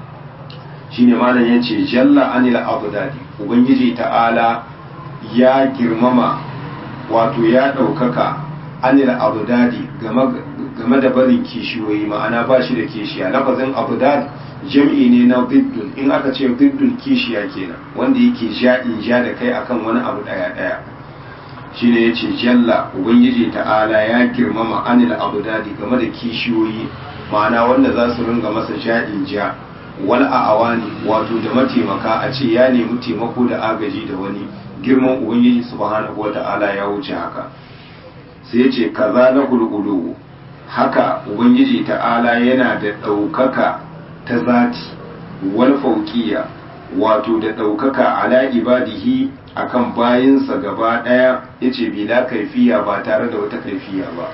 shine malam yace jalla anil abdadi ubangiji ta'ala ya girmama wato ya ɗaukaka anil abdadi game da barin kishiyoyi ma'ana ba shi da kishiya lafazin abdad jam'i ne na diddun in aka ce diddun kishiya kenan wanda yake ja in ja da kai akan wani abu daya daya shine yace jalla ubangiji ta'ala ya girmama anil abdadi game da kishiyoyi ma'ana wanda za su ringa masa ja in ja wal awani wato da mataimaka a ce ya nemi taimako da agaji da wani girman ubangiji subhanahu wata'ala ya wuce haka sai ya ce kaza na hululu haka ubangiji ta'ala yana da ɗaukaka ta zati wal fauqiya wato da ɗaukaka ala ibadihi akan bayinsa gaba ɗaya yace bila kaifiya ba tare da wata kaifiya ba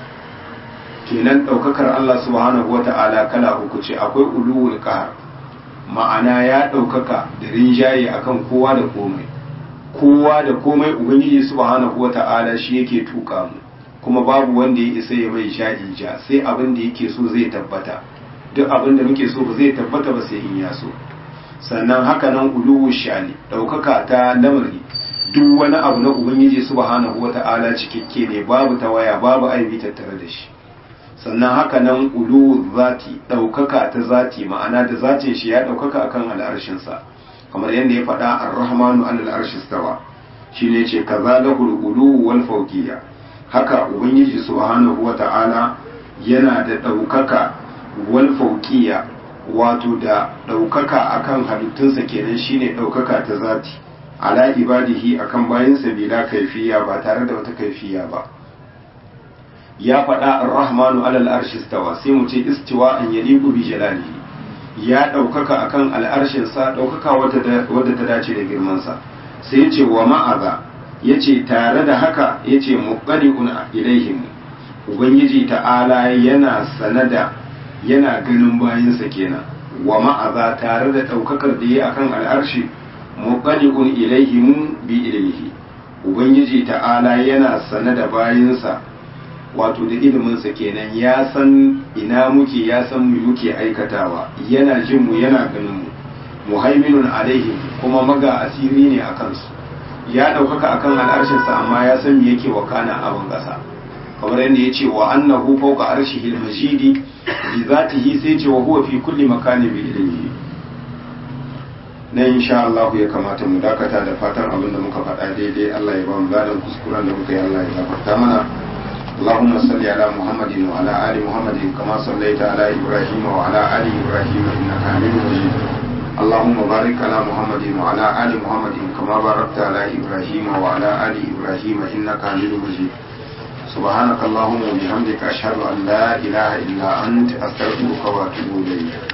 kenan ɗaukakar Allah subhanahu wata'ala kala uku ce akwai uluwul qahar ma'ana ya ɗaukaka da rinjaye akan kowa da komai kowa da komai ubangiji subhanahu wata'ala shi yake tuka mu kuma babu wanda ya isa ya mai sha'i ja sai abin da yake so zai tabbata duk abin da muke so ba zai tabbata ba sai in ya so sannan haka nan uluwu shani ɗaukaka ta lamari duk wani abu na ubangiji subhanahu wata'ala cikakke ne babu tawaya babu aibi tattare da shi sannan haka nan uluwu zati ɗaukaka ta zati ma'ana da zatin shi ya ɗaukaka akan al'arshinsa kamar yadda ya faɗa ar-rahmanu an al-arshi stawa shine ce kaza lahul ulu wal fawqiyya haka ubangiji subhanahu wata'ala yana da ɗaukaka wal fawqiyya wato da ɗaukaka akan halittunsa kenan shine ɗaukaka ta zati ala ibadihi akan bayansa bila kaifiya ba tare da wata kaifiya ba ya faɗa ar-rahmanu alal arshi stawa sai mu ce istiwa an yaliqu bi jalalihi ya ɗaukaka akan al'arshinsa ɗaukaka wadda ta dace da girmansa sai ya ce wa ma'aza ya ce tare da haka ya ce muƙari'un ilaihim ubangiji ta'ala yana sanada yana ganin bayansa kenan wa ma'aza tare da ɗaukakar da ya akan al'arshi muƙari'un ilaihim bi ilaihi ubangiji ta'ala yana sanada bayansa wato da iliminsa kenan ya san ina muke ya san mu muke aikatawa yana jin mu yana ganin mu muhaiminun alaihim kuma maga asiri ne a kansu ya ɗaukaka akan al'arshinsa amma ya san me yake wakana a ban ƙasa kamar yadda ya ce wa annahu fawqa arshihi al-majidi bi zatihi sai ce wa huwa fi kulli makani bi ilmihi na insha Allah ya kamata mu dakata da fatan abin da muka faɗa daidai Allah ya ba mu ladan kuskuren da muka yi Allah ya gafarta mana اللهم صل على محمد وعلى آل محمد كما صليت على إبراهيم وعلى آل إبراهيم إنك حميد مجيد اللهم بارك على محمد وعلى آل محمد كما باركت على إبراهيم وعلى آل إبراهيم إنك حميد مجيد سبحانك اللهم وبحمدك أشهد أن لا إله إلا أنت أستغفرك وأتوب إليك